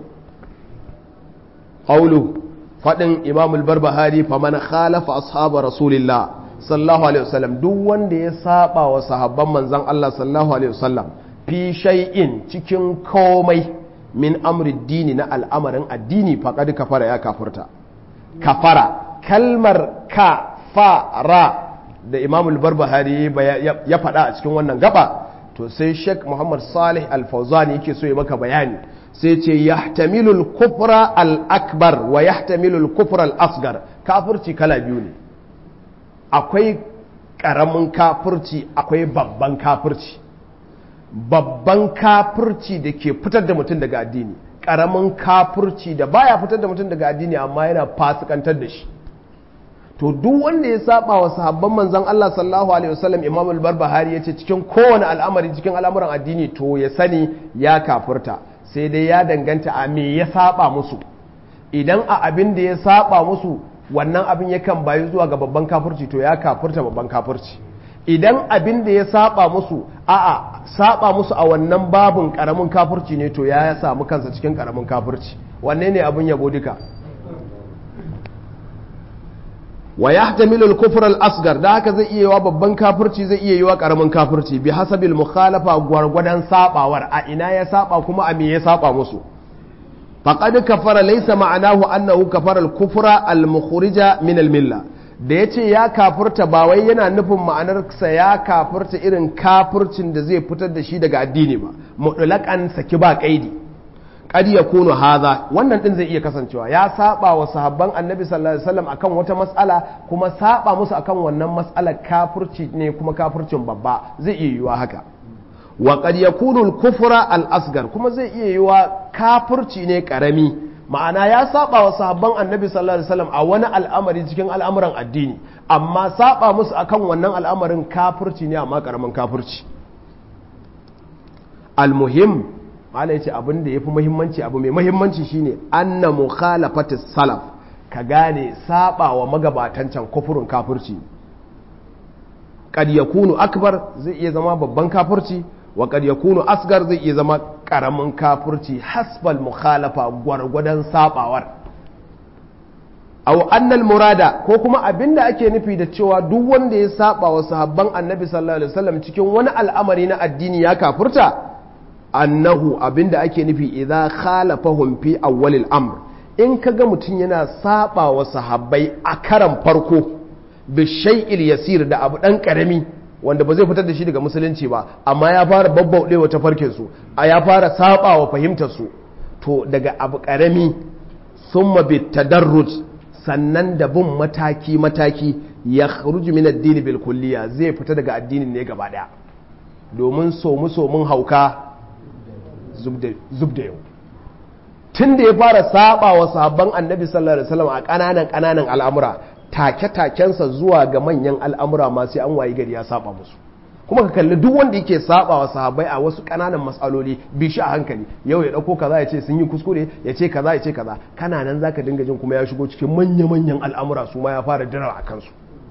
Speaker 1: qawlu fadin imam al-barbahari faman khalafa ashab rasulillah sallallahu alaihi wasallam duk wanda ya saba wa sahabban manzon Allah sallallahu alaihi wasallam fi shay'in cikin komai min amri dini na al'amarin addini faqad kafara ya kafurta kafara kalmar kafara da imam al-barbahari ya faɗa a cikin wannan gaba to sai sheikh muhammad salih al-fawzani yake so ya maka bayani sai ce yahtamilu al-kufra al-akbar wa yahtamilu al-kufra al-asghar kafirci kala biyu ne akwai ƙaramin kafirci akwai babban kafirci babban kafirci da ke fitar da mutum daga addini ƙaramin kafirci da baya fitar da mutum daga addini amma yana fasikantar da shi to duk wanda ya saba wa sahabban manzon Allah sallallahu alaihi wasallam Imam al-Barbahari yace cikin kowane al'amari cikin al'amuran addini to ya sani ya kafirta sai dai ya danganta a me ya saba musu idan a abin da ya saba musu wannan abin yakan bayi zuwa ga babban kafirci to ya kafirta babban kafirci idan abin da ya saba musu a'a saba musu a wannan babin karamin kafirci ne to ya samu kansa cikin karamin kafirci wanne ne abin yabo duka wa yahtamilu al-kufr al-asghar da haka zai iya yiwa babban kafirci zai iya yiwa karamin kafirci bi hasabil mukhalafa gwargwadon sabawar a ina ya saba kuma a me ya saba musu faqad kafara laysa ma'anahu annahu kafara al-kufra al-mukhrija min al-milla da yace ya kafirta ba wai yana nufin ma'anar sa ya kafirta irin kafircin da zai fitar da shi daga addini ba mutlaqan saki ba kaidi qad yakunu hadha wannan din zai iya kasancewa ya saba wa sahabban annabi sallallahu alaihi wasallam akan wata mas'ala kuma saba musu akan wannan mas'ala kafirci ne kuma kafircin babba zai iya yiwa haka wa qad yakunu al-kufra al-asghar kuma zai iya yiwa kafirci ne karami ma'ana ya saba wa sahabban annabi sallallahu alaihi wasallam a wani al'amari cikin al'amuran addini amma saba musu akan wannan al'amarin kafirci ne amma karamin kafirci al-muhim mala ya ce abin da ya fi muhimmanci abu mai muhimmanci shine anna mukhalafatis salaf ka gane saba wa magabatan can kufurin kafirci kad yakunu akbar zai iya zama babban kafirci wa kad yakunu asgar zai iya zama karamin kafirci hasbal mukhalafa gwargwadon sabawar aw annal murada ko kuma abinda ake nufi da cewa duk wanda ya saba wa sahabban annabi sallallahu alaihi wasallam cikin wani al'amari na addini ya kafirta annahu abinda ake nufi idza khalafahum fi awwalil amr in kaga mutum yana saba wa sahabbai a karan farko bi shay'il yasir da abu dan karami wanda ba zai fitar da shi daga musulunci ba amma ya fara babbauɗe wa tafarkin su a ya fara saba wa fahimtar su to daga abu karami summa bi tadarruj sannan da bin mataki mataki ya khruju min ad-din bil kulliya zai fita daga addinin ne gaba daya domin somu somun hauka zub da yau tun da ya fara saba wa sabon annabi sallallahu alaihi wasallam a ƙananan ƙananan al'amura take-takensa zuwa ga manyan al'amura ma sai an wayi gari ya saba musu kuma ka kalli duk wanda yake saba wa sahabbai a wasu ƙananan matsaloli bi shi a hankali yau ya ɗauko kaza ya ce sun yi kuskure ya ce kaza ya ce kaza kana nan zaka dinga jin kuma ya shigo cikin manya-manyan al'amura su ma ya fara dira a kansu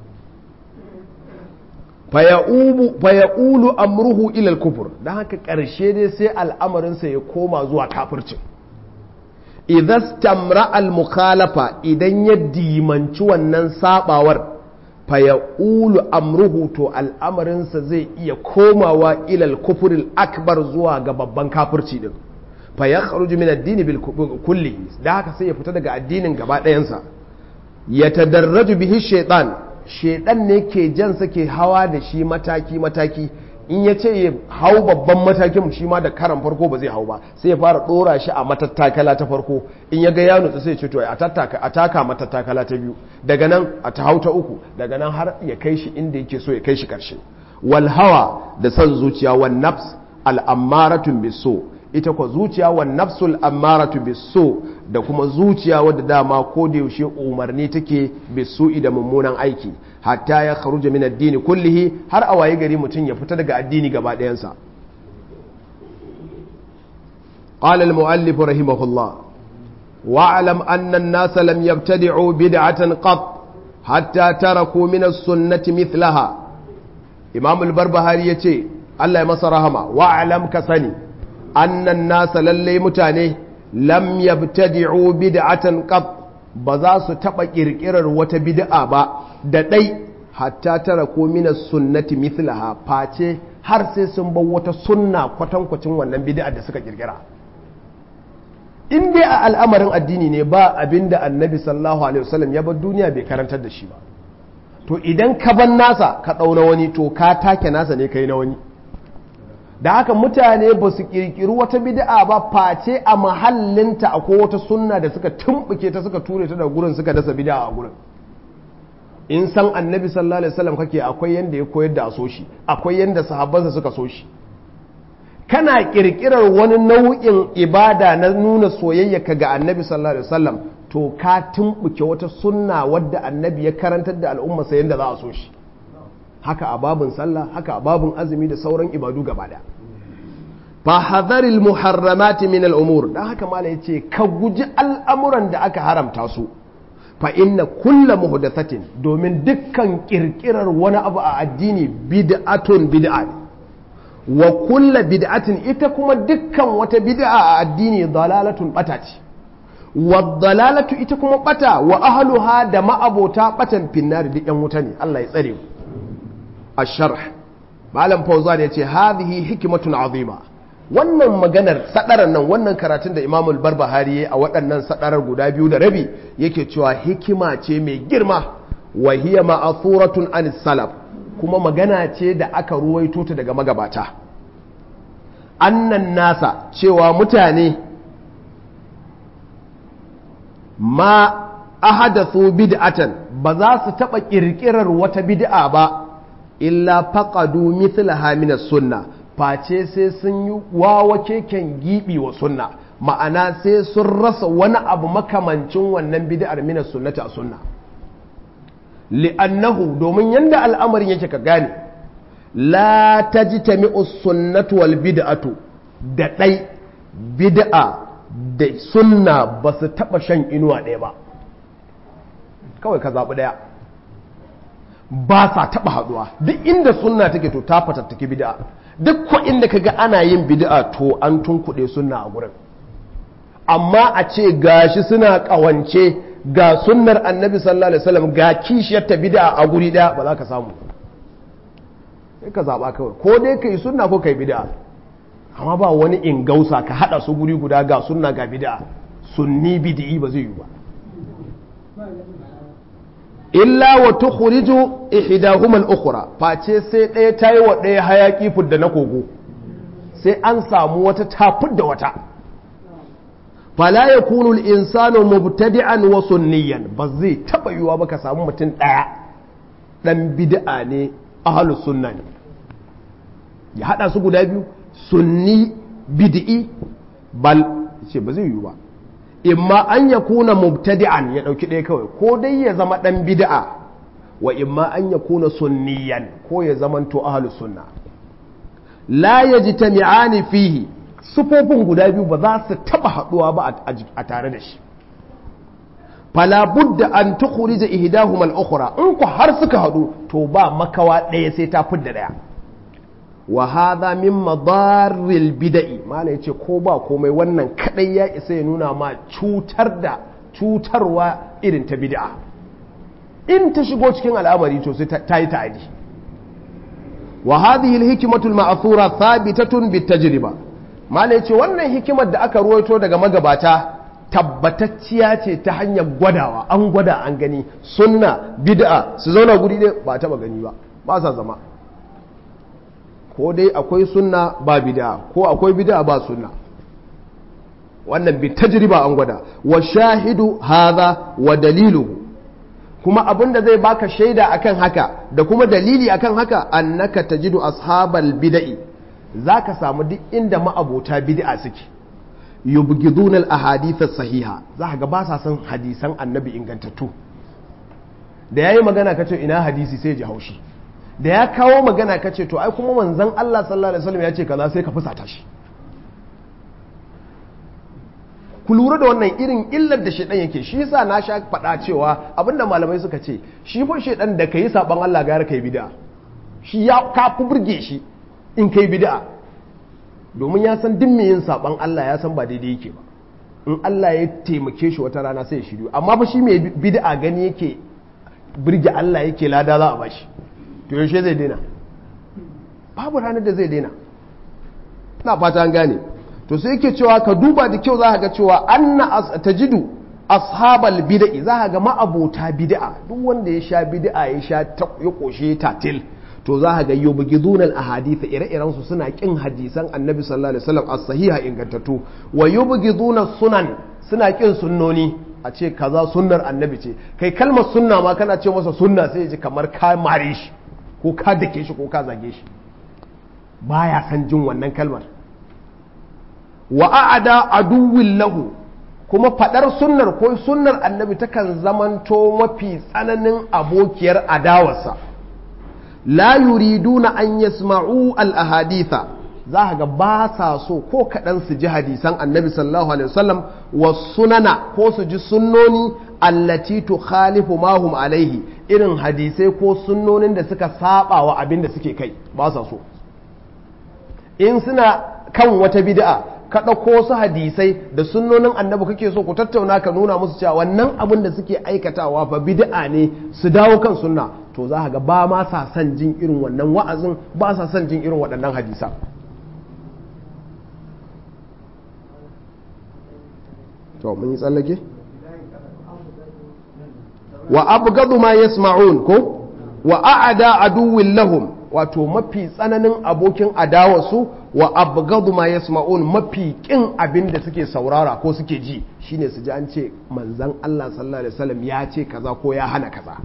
Speaker 1: faya'ulu amruhu ilal kufur don haka ƙarshe dai sai al'amarinsa ya koma zuwa kafircin idan stamra al-mukhalafa idan ya dimanci wannan sabawar faya'ulu amruhu to al'amarinsa zai iya komawa ilal kufuril akbar zuwa ga babban kafirci din faya kharuju min addini bil kulli da haka sai ya fita daga addinin gaba ɗayansa ya tadarraju bihi shaitan shaidan ne ke jansa ke hawa da shi mataki-mataki in ya ce ya hau babban matakin shi ma da karan farko ba zai hau ba sai ya fara dora shi a matattakala ta farko in ya ga ya nutsu sai ce to a taka matattakala ta biyu daga nan a ta hau ta uku daga nan har ya kai shi inda yake so ya kai shi karshe wal hawa da son zuciya wan nafs al ammaratun biso ita kwa zuciya wan nafsul ammaratu biso da kuma zuciya wadda dama ko da yaushe umarni take bisu da mummunan aiki hatta ya kharuja min addini kullihi har a waye gari mutum ya fita daga addini gaba ɗayansa قال المؤلف رحمه الله واعلم أن الناس لم يبتدعوا بدعة قط حتى تركوا من السنة مثلها إمام البربهاري يتي الله يمسى رحمه واعلم كسني أن الناس للي متاني lam yabtadi'u bid'atan qat ba za su taba kirkirar wata bid'a ba da dai hatta tara ko min sunnati mithlaha face har sai sun bar wata sunna kwatankwacin wannan bid'a da suka kirkira in dai a al'amarin addini ne ba abinda annabi sallallahu alaihi wasallam ya bar duniya bai karantar da shi ba to idan ka ban nasa ka dauna wani to ka take nasa ne kai na wani da haka mutane ba su kirkiri wata bid'a ba face a mahallinta akwai wata sunna da suka tumbuke ta suka ture ta da gurin suka dasa bid'a a gurin in san annabi sallallahu alaihi wasallam kake akwai yanda ya koyar da a so shi akwai yanda sahabbansa suka so shi kana kirkirar wani nau'in ibada na nuna soyayya ka ga annabi sallallahu alaihi wasallam to ka tumbuke wata sunna wadda annabi ya karantar da al'umma sai yanda za a so shi haka a babun sallah haka a babun azumi da sauran ibadu gaba da fa hadharil muharramati min al'umur dan haka mala yace ka guji al'amuran da aka haramta su fa inna kulla muhdathatin domin dukkan kirkirar wani abu a addini bid'atun bid'a ne wa kulla bid'atin ita kuma dukkan wata bid'a a addini dalalatun bata ce wa dalalatu ita kuma bata wa ahluha da ma'abota batan finnari duk yan wuta ne Allah ya tsare mu asharh malam fawzan yace hadhihi hikmatun azima wannan maganar sadarar nan wannan karatun da Imam al-Barbahari yayi a waɗannan sadarar guda biyu da rabi yake cewa hikima ce mai girma wa hiya ma'thuratun an salaf kuma magana ce da aka ruwaito ta daga magabata annan nasa cewa mutane ma ahadathu bid'atan ba za su taɓa ƙirƙirar wata bid'a ba illa faqadu mithlaha min sunna face sai sun yi wawa keken gibi wa sunna ma'ana sai sun rasa wani abu makamancin wannan bid'ar min sunnati a sunna li'annahu domin yanda al'amarin yake ka gane la tajtami'u sunnatu wal bid'atu da ɗai bid'a da sunna ba su taɓa shan inuwa ɗaya ba kawai ka zaɓi ɗaya ba sa taɓa haɗuwa duk inda sunna take to ta fatattaki bid'a duk ko inda kaga ana yin bid'a to an tunkuɗe sunna a gurin amma a ce gashi suna ƙawance ga sunnar annabi sallallahu alaihi wasallam ga kishiyar ta bid'a a guri ɗaya ba za ka samu sai ka zaɓa kawai ko dai ka yi sunna ko ka yi bid'a amma ba wani ingausa ka haɗa su guri guda ga sunna ga bid'a sunni bid'i ba zai yi ba illa wa tukhriju ihdahuma al-ukhra face sai ɗaya tayi wa ɗaya hayaki fudda na kogo sai an samu wata ta fudda wata fala yakunu al-insanu mubtadi'an wa sunniyan ba zai taba yiwa ba ka samu mutum ɗaya dan bid'a ne ahlus sunna ne ya hada su guda biyu sunni bid'i bal ce ba zai yiwu ba imma an ya kuna mubtadi'an ya dauki ɗaya kawai ko dai ya zama ɗan bid'a wa imma an ya kuna sunniyan ko ya zama to ahlus sunna la yajtami'ani fihi sufofin guda biyu ba za su taba haduwa ba a tare da shi fala budda an tukhrija ihdahuma al-ukhra in ku har suka hadu to ba makawa ɗaya sai ta fidda ɗaya wa hadha min madarril bid'i mala yace ko ba komai wannan kadai ya isa ya nuna ma cutar da cutarwa irin ta bid'a in ta shigo cikin al'amari to sai ta yi ta'adi wa hadhihi al-hikmatu al-ma'thura thabitatun bit-tajriba mala yace wannan hikimar da aka ruwaito daga magabata tabbatacciya ce ta hanyar gwadawa an gwada an gani sunna bid'a su zauna guri ɗaya ba taba gani ba ba sa zama ko dai akwai sunna ba bid'a ko akwai bid'a ba sunna wannan bi tajriba an gwada wa shahidu hadha wa daliluhu kuma abinda zai baka shaida akan haka da kuma dalili akan haka annaka tajidu ashabal bid'i zaka samu duk inda ma'abota bid'a suke yubghiduna al ahadith sahiha zaka ga ba sa son hadisan annabi ingantattu da yayi magana kace ina hadisi sai ji haushi da ya kawo magana ka ce to ai kuma manzan Allah sallallahu alaihi wasallam ya ce kaza sai ka fusata shi ku lura da wannan irin illar da shedan yake shi yasa na sha faɗa cewa abinda malamai suka ce shi fa shedan da kai saban Allah gara kai bid'a shi ya ka fi burge shi in kai bid'a domin ya san duk yin saban Allah ya san ba daidai yake ba in Allah ya taimake shi wata rana sai ya shiryu amma fa shi mai bid'a gani yake burge Allah yake lada za a bashi to yaushe zai daina babu ranar da zai daina na fata an gane to sai yake cewa ka duba da kyau za ga cewa anna tajidu ashabal bid'i za ga ma'abota bid'a duk wanda ya sha bid'a ya sha ya koshe tatil to za ga yubghidun al ahadith ire-iren su suna kin hadisan annabi sallallahu alaihi wasallam as-sahiha ingantattu wa yubghidun sunan suna kin sunnoni a ce kaza sunnar annabi ce kai kalmar sunna ma kana ce masa sunna sai ya ji kamar ka mare shi ko ka dake shi ko ka zage shi baya san jin wannan kalmar wa a'ada aduwwin lahu kuma fadar sunnar ko sunnar annabi takan zamanto mafi tsananin abokiyar adawarsa la yuriduna an yasma'u al ahaditha za ka ga ba sa so ko kaɗan su ji hadisan annabi sallallahu alaihi wasallam wa sunana ko su ji sunnoni allati tukhalifu ma hum alaihi irin hadisai ko sunnonin da suka saba wa abin da suke kai ba sa so in suna kan wata bid'a ka ɗauko su hadisai da sunnonin annabi kake so ku tattauna ka nuna musu cewa wannan abin da suke aikatawa fa bid'a ne su dawo kan sunna to za ka ga ba ma sa son jin irin wannan wa'azin ba sa son jin irin waɗannan hadisan to mun yi tsallake wa abgadu ma yasma'un ko wa a'ada aduwwin lahum wato mafi tsananin abokin adawarsu wa abgadu ma yasma'un mafi kin abin da suke saurara ko suke ji shine su ji an ce manzon Allah sallallahu alaihi wasallam ya ce kaza ko ya hana kaza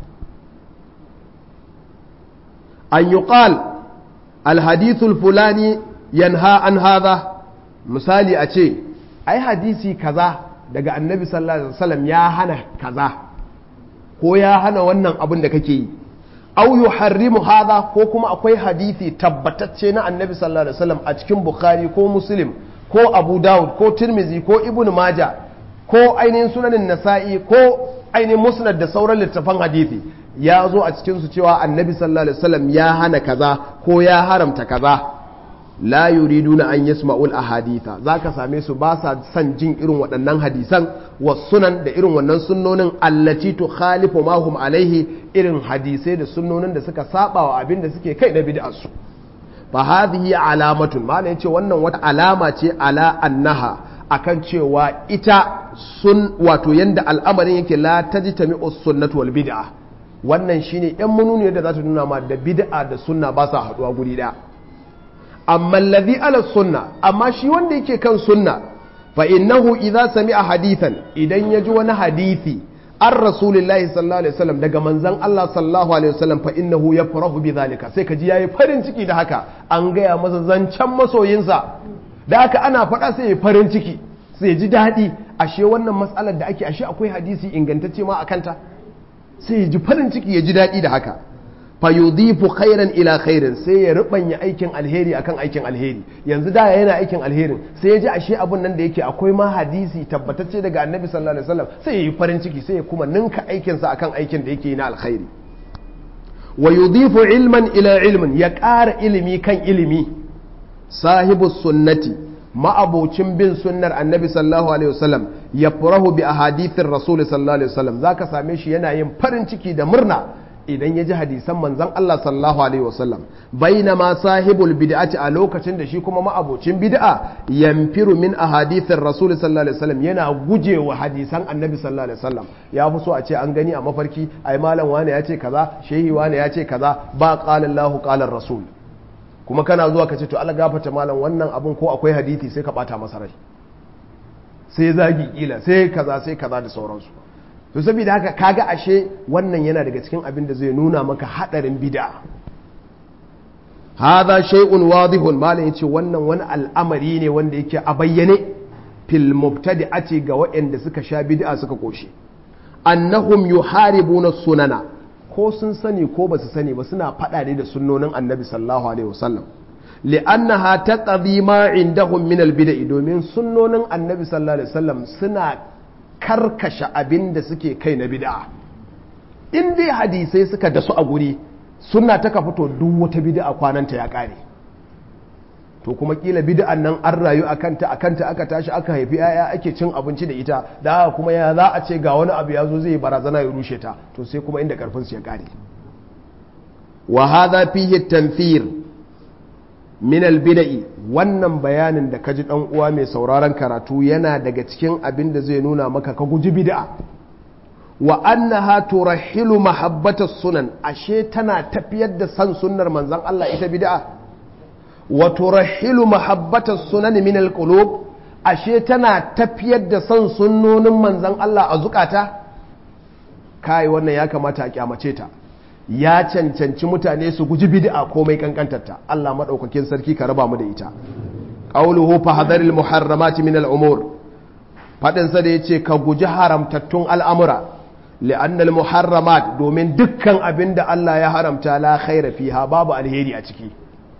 Speaker 1: an yuqal al hadithul fulani yanha an hadha misali a ce ai hadisi kaza daga annabi sallallahu alaihi wasallam ya hana kaza ko ya hana wannan abin da kake yi au yuharrimu hadha ko kuma akwai hadisi tabbatacce na annabi sallallahu alaihi wasallam a cikin bukhari ko muslim ko abu dawud ko tirmizi ko ibn maja ko ainihin sunanin nasa'i ko ainihin musnad da sauran littafan hadisi ya zo a cikin su cewa annabi sallallahu alaihi wasallam ya hana kaza ko ya haramta kaza la yuriduna an yasma'ul ahaditha zaka same su ba sa son jin irin waɗannan hadisan wa sunan da irin wannan sunnonin allati tukhalifu ma hum alaihi irin hadisai da sunnonin da suka saba wa abin da suke kai na bid'ar su fa hadhihi alamatun malai yace wannan wata alama ce ala annaha akan cewa ita sun wato yanda al'amarin yake la tajtami'u sunnatu wal bid'a wannan shine yan mununi da za ta nuna ma da bid'a da sunna ba sa haduwa guri daya amma alladhi ala sunna amma shi wanda yake kan sunna fa innahu idza sami'a hadithan idan ya ji wani hadisi an rasulillahi sallallahu alaihi wasallam daga manzon Allah sallallahu alaihi wasallam fa innahu yafrahu bi zalika sai ka ji yayi farin ciki da haka an gaya masa zancen masoyinsa da haka ana faɗa sai ya farin ciki sai ji daɗi ashe wannan matsalar da ake ashe akwai hadisi ingantacce ma akanta sai ya ji farin ciki ya ji daɗi da haka fayudifu khairan ila khairin sai ya rubanya aikin alheri akan aikin alheri yanzu da yana aikin alherin sai ya ji ashe abun nan da yake akwai ma hadisi tabbatacce daga annabi sallallahu alaihi wasallam sai ya yi farin ciki sai ya kuma ninka aikin sa akan aikin da yake na alkhairi wa yudifu ilman ila ilmin ya ƙara ilimi kan ilimi sahibu sunnati ma'abocin bin sunnar annabi sallallahu alaihi wasallam ya furahu bi ahadithir rasul sallallahu alaihi wasallam zaka same shi yana yin farin ciki da murna idan ya ji hadisan manzan Allah sallallahu alaihi wasallam bainama sahibul bid'ati a lokacin da shi kuma ma'abocin bid'a yamfiru min ahadithir rasul sallallahu alaihi wasallam yana gujewa hadisan annabi sallallahu alaihi wasallam ya fi so a ce an gani a mafarki ai malam wane ya ce kaza shehi wane ya ce kaza ba qala Allahu qala rasul kuma kana zuwa ka ce to Allah gafarta malam wannan abun ko akwai hadisi sai ka bata masa rai sai zagi kila sai kaza sai kaza da sauransu to saboda haka kaga ashe wannan yana daga cikin abin da zai nuna maka hadarin bid'a hadha shay'un wadihun malam yace wannan wani al'amari ne wanda yake a bayyane fil mubtadi'ati ga waɗanda suka sha bid'a suka koshi annahum yuharibuna sunana ko sun sani ko basu sani ba suna fada ne da sunnonin annabi sallallahu alaihi wasallam li'annaha taqdi ma indahum min al-bid'i domin sunnonin annabi sallallahu alaihi wasallam suna karkashe abin da suke kai na bid'a in dai hadisai suka dasu a guri suna ta ka fito duk wata bid'a kwananta ya kare to kuma kila bid'an nan an rayu a kanta a kanta aka tashi aka haifi yaya ake cin abinci da ita da haka kuma ya za a ce ga wani abu ya zo zai barazana ya rushe ta to sai kuma inda karfin su ya kare wa hadha fihi tanfir min al-bid'i wannan bayanin da kaji dan uwa mai sauraron karatu yana daga cikin abin da zai nuna maka ka guji bid'a wa annaha turahilu mahabbata sunan ashe tana tafiyar da san sunnar manzon Allah ita bid'a wa turahilu mahabbata sunan min al-qulub ashe tana tafiyar da son sunnonin manzan Allah a zukata kai wannan ya kamata a kyamace ta ya cancanci mutane su guji bid'a komai kankantarta Allah madaukakin sarki ka raba mu da ita qawluhu fa hadaril muharramati min al-umur fadin sa da yace ka guji haramtattun al'amura li'anna al-muharramat domin dukkan abinda Allah ya haramta la khaira fiha babu alheri a ciki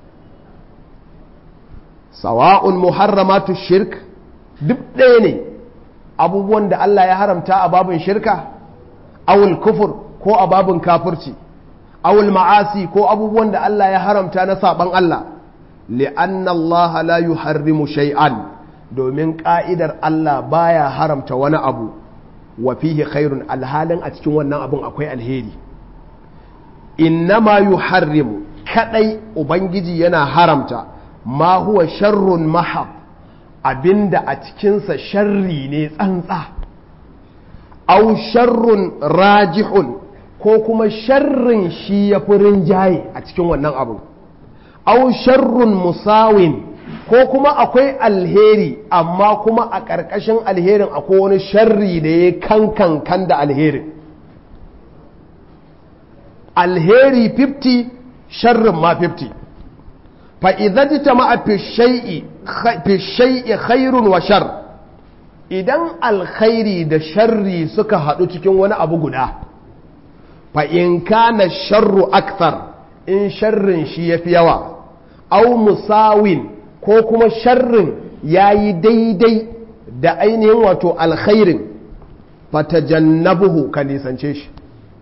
Speaker 1: sawa'un muharramatu shirk duk ɗaya ne abubuwan da Allah ya haramta a babin shirka awul kufur ko a babin kafirci awul ma'asi ko abubuwan da Allah ya haramta na saban Allah li'anna Allah la yuharrimu shay'an domin ka'idar Allah baya haramta wani abu wa fihi khairun alhalin a cikin wannan abun akwai alheri innama yuharrimu kadai ubangiji yana haramta ma huwa sharrun mahab abinda a cikinsa sharri ne tsantsa au sharrun rajihun ko kuma sharrin shi ya fi rinjaye a cikin wannan abu au sharrun musawin ko kuma akwai alheri amma kuma a ƙarƙashin alherin akwai wani sharri da ya kankan kan da alherin alheri 50 sharrin ma 50 fa'iza ji ta ma'a fishai'i khairun wa shar idan alkhairi da sharri suka haɗu cikin wani abu guda fa'in kana sharru akthar in sharrin shi ya fi yawa au musawin ko kuma sharrin ya yi daidai da ainihin wato alkhairin fatajannabuhu ka nisance shi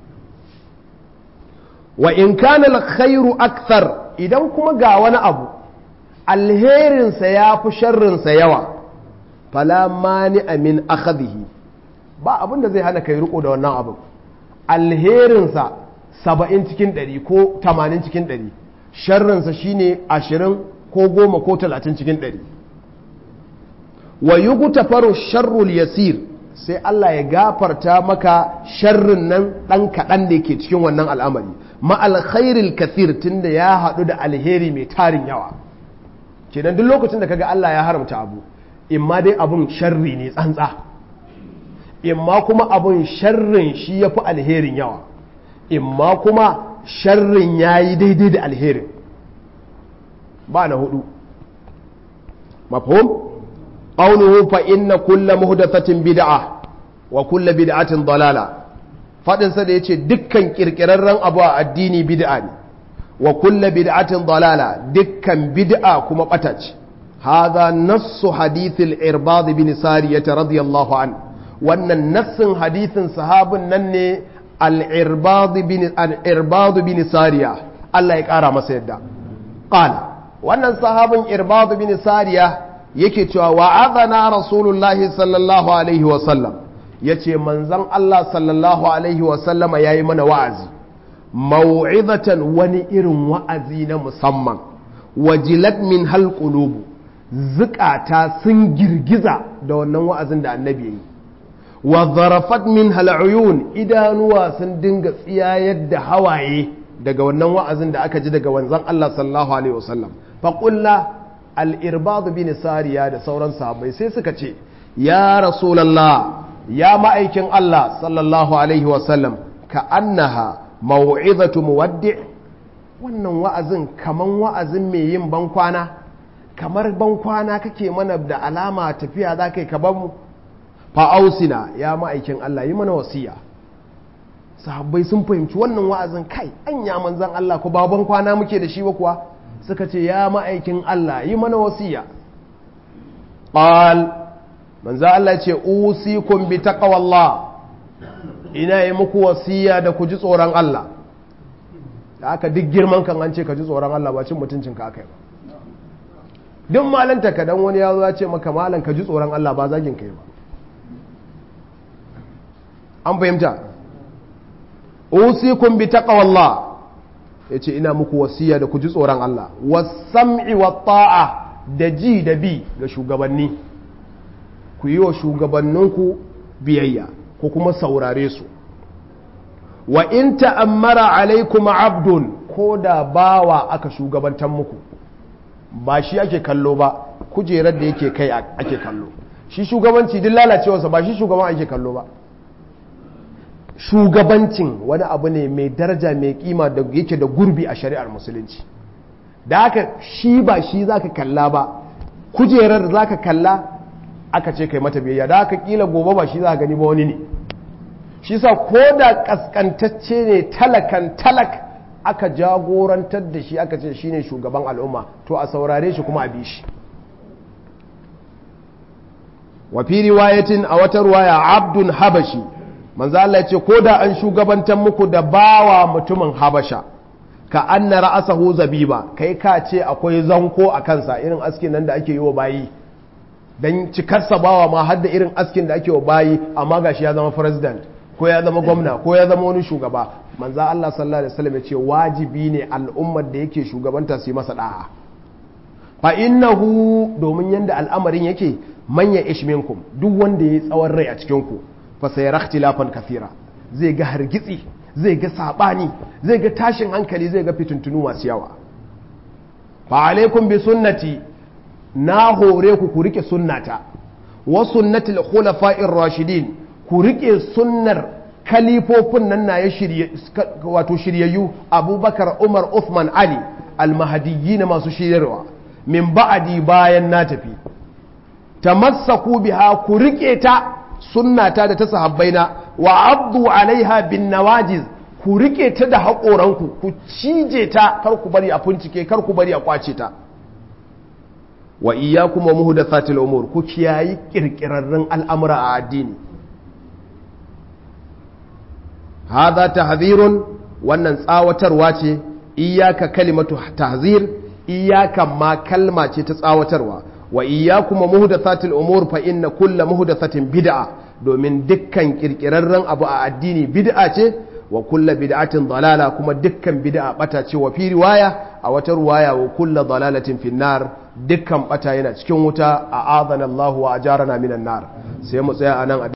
Speaker 1: wa in kana alkhairu akthar idan kuma ga wani abu alherinsa ya fi sharrinsa yawa fala mani amin akhadhihi ba abin da zai hana kai riko da wannan abu alherinsa saba'in cikin ɗari ko tamanin cikin ɗari sharrinsa shine ashirin ko goma ko talatin cikin ɗari wa yi faru sharrul yasir sai Allah ya gafarta maka sharrin nan ɗan kaɗan da ke cikin wannan al'amari ma'alkhairil kathir tunda ya haɗu da alheri mai tarin yawa kenan duk lokacin da kaga Allah ya haramta abu imma dai abun sharri ne tsantsa imma kuma abun sharrin shi ya fi alherin yawa imma kuma sharrin ya yi daidai da alherin ba na hudu mafhum qawluhu fa inna kulla muhdathatin bid'a wa kulla bid'atin dalala fadin sa da yace dukkan kirkirarren abu a addini bid'a ne wa kulla bid'atin dalala dukkan bid'a kuma bata ce hadha nassu hadithil irbad bin sariyah radiyallahu an wannan nassin hadithin sahabin nan ne al-irbad bin al-irbad bin sariya Allah ya kara masa yadda qala wannan sahabin irbad bin sariya yake cewa wa'adana rasulullahi sallallahu alaihi wa sallam yace manzon Allah sallallahu alaihi wa sallama yayi mana wa'azi mau'izatan wani irin wa'azi na musamman wajilat min hal qulubu zukata sun girgiza da wannan wa'azin da annabi yayi wa zarafat min hal uyun idanuwa sun dinga tsiyayar da hawaye daga wannan wa'azin da aka ji daga wanzan Allah sallallahu alaihi wasallam fa qulna al irbad bin sariya da sauran sahabbai sai suka ce ya rasulullah ya ma'aikin Allah sallallahu alaihi wasallam ka annaha mau'izatu muwaddi wannan wa'azin kaman wa'azin mai yin bankwana kamar bankwana kake mana da alama tafiya za ka yi ka mu fa'ausina ya ma'aikin Allah yi mana wasiya sahabbai sun fahimci wannan wa'azin kai an ya manzan Allah ko ba bankwana muke da shi ba kuwa suka ce ya ma'aikin Allah yi mana wasiya qal manzan Allah ce usikum bi taqwallah ina yi muku wasiya da ku ji tsoron Allah da aka duk girman kan an ce ka ji tsoron Allah ba cin mutuncin ka aka yi ba duk malanta ka dan wani ya zo ya ce maka malan ka ji tsoron Allah ba zagin kai ba an fahimta usikum bi taqwallah yace ina muku wasiya da ku ji tsoron Allah was-sam'i wat-ta'a da ji da bi ga shugabanni ku yi wa shugabanninku biyayya ko kuma saurare su wa in ta'ammara alaikum abdun ko da bawa aka shugabantar muku ba shi ake kallo ba kujerar da yake kai ake kallo shi shugabanci duk lalacewarsa ba shi shugaban ake kallo ba shugabancin wani abu ne mai daraja mai kima da yake da gurbi a shari'ar musulunci da haka shi ba shi zaka kalla ba kujerar zaka kalla aka ce kai mata biyayya da haka kila gobe ba shi za gani ba wani ne shi sa ko da kaskantacce ne talakan talak aka jagorantar da shi aka ce shine shugaban al'umma to a saurare shi kuma a bi shi wa fi riwayatin a wata ruwaya abdun habashi manzo Allah ya ce ko da an shugabantar muku da bawa mutumin habasha ka anna ra'asahu zabiba kai ka ce akwai zanko a kansa irin askin nan da ake yi wa bayi dan cikarsa bawa ma har da irin askin da ake wa bayi amma gashi ya zama president ko ya zama gwamna ko ya zama wani shugaba manzo Allah sallallahu alaihi wasallam ya ce wajibi ne al'ummar da yake shugabanta su yi masa da'a fa innahu domin yanda al'amarin yake manya ishminkum duk wanda ya yi tsawon rai a cikin ku fa sayara ikhtilafan kathira zai ga hargitsi zai ga sabani zai ga tashin hankali zai ga fitintunu masu yawa fa alaikum bi sunnati na hore ku ku rike sunnata wa sunnatil khulafa'ir rashidin ku rike sunnar kalifofin nan na ya shirye wato shiryayyu abubakar umar uthman ali almahadiyyi na masu shiryarwa min ba'adi bayan na tafi tamassaku biha ku rike ta sunnata da ta sahabbaina wa abdu alaiha bin nawajiz ku rike ta da haƙoranku ku cije ta kar ku bari a fincike kar ku bari a kwace ta wa iyyakum wa muhdathatil umur ku kiyayi kirkirarrun al'amura a addini hadha tahdhirun wannan tsawatarwa ce iyyaka kalimatu tahzir iyyaka ma kalma ce ta tsawatarwa wa iyyakum muhdathatil umur fa inna kulla muhdathatin bid'a domin dukkan kirkirarren abu a addini bid'a ce wa kulla bid'atin dalala kuma dukkan bid'a bata ce wa fi riwaya a wata riwaya wa kulla dalalatin finnar dukkan bata yana cikin wuta a adana Allah wa ajarana minan nar sai mu tsaya anan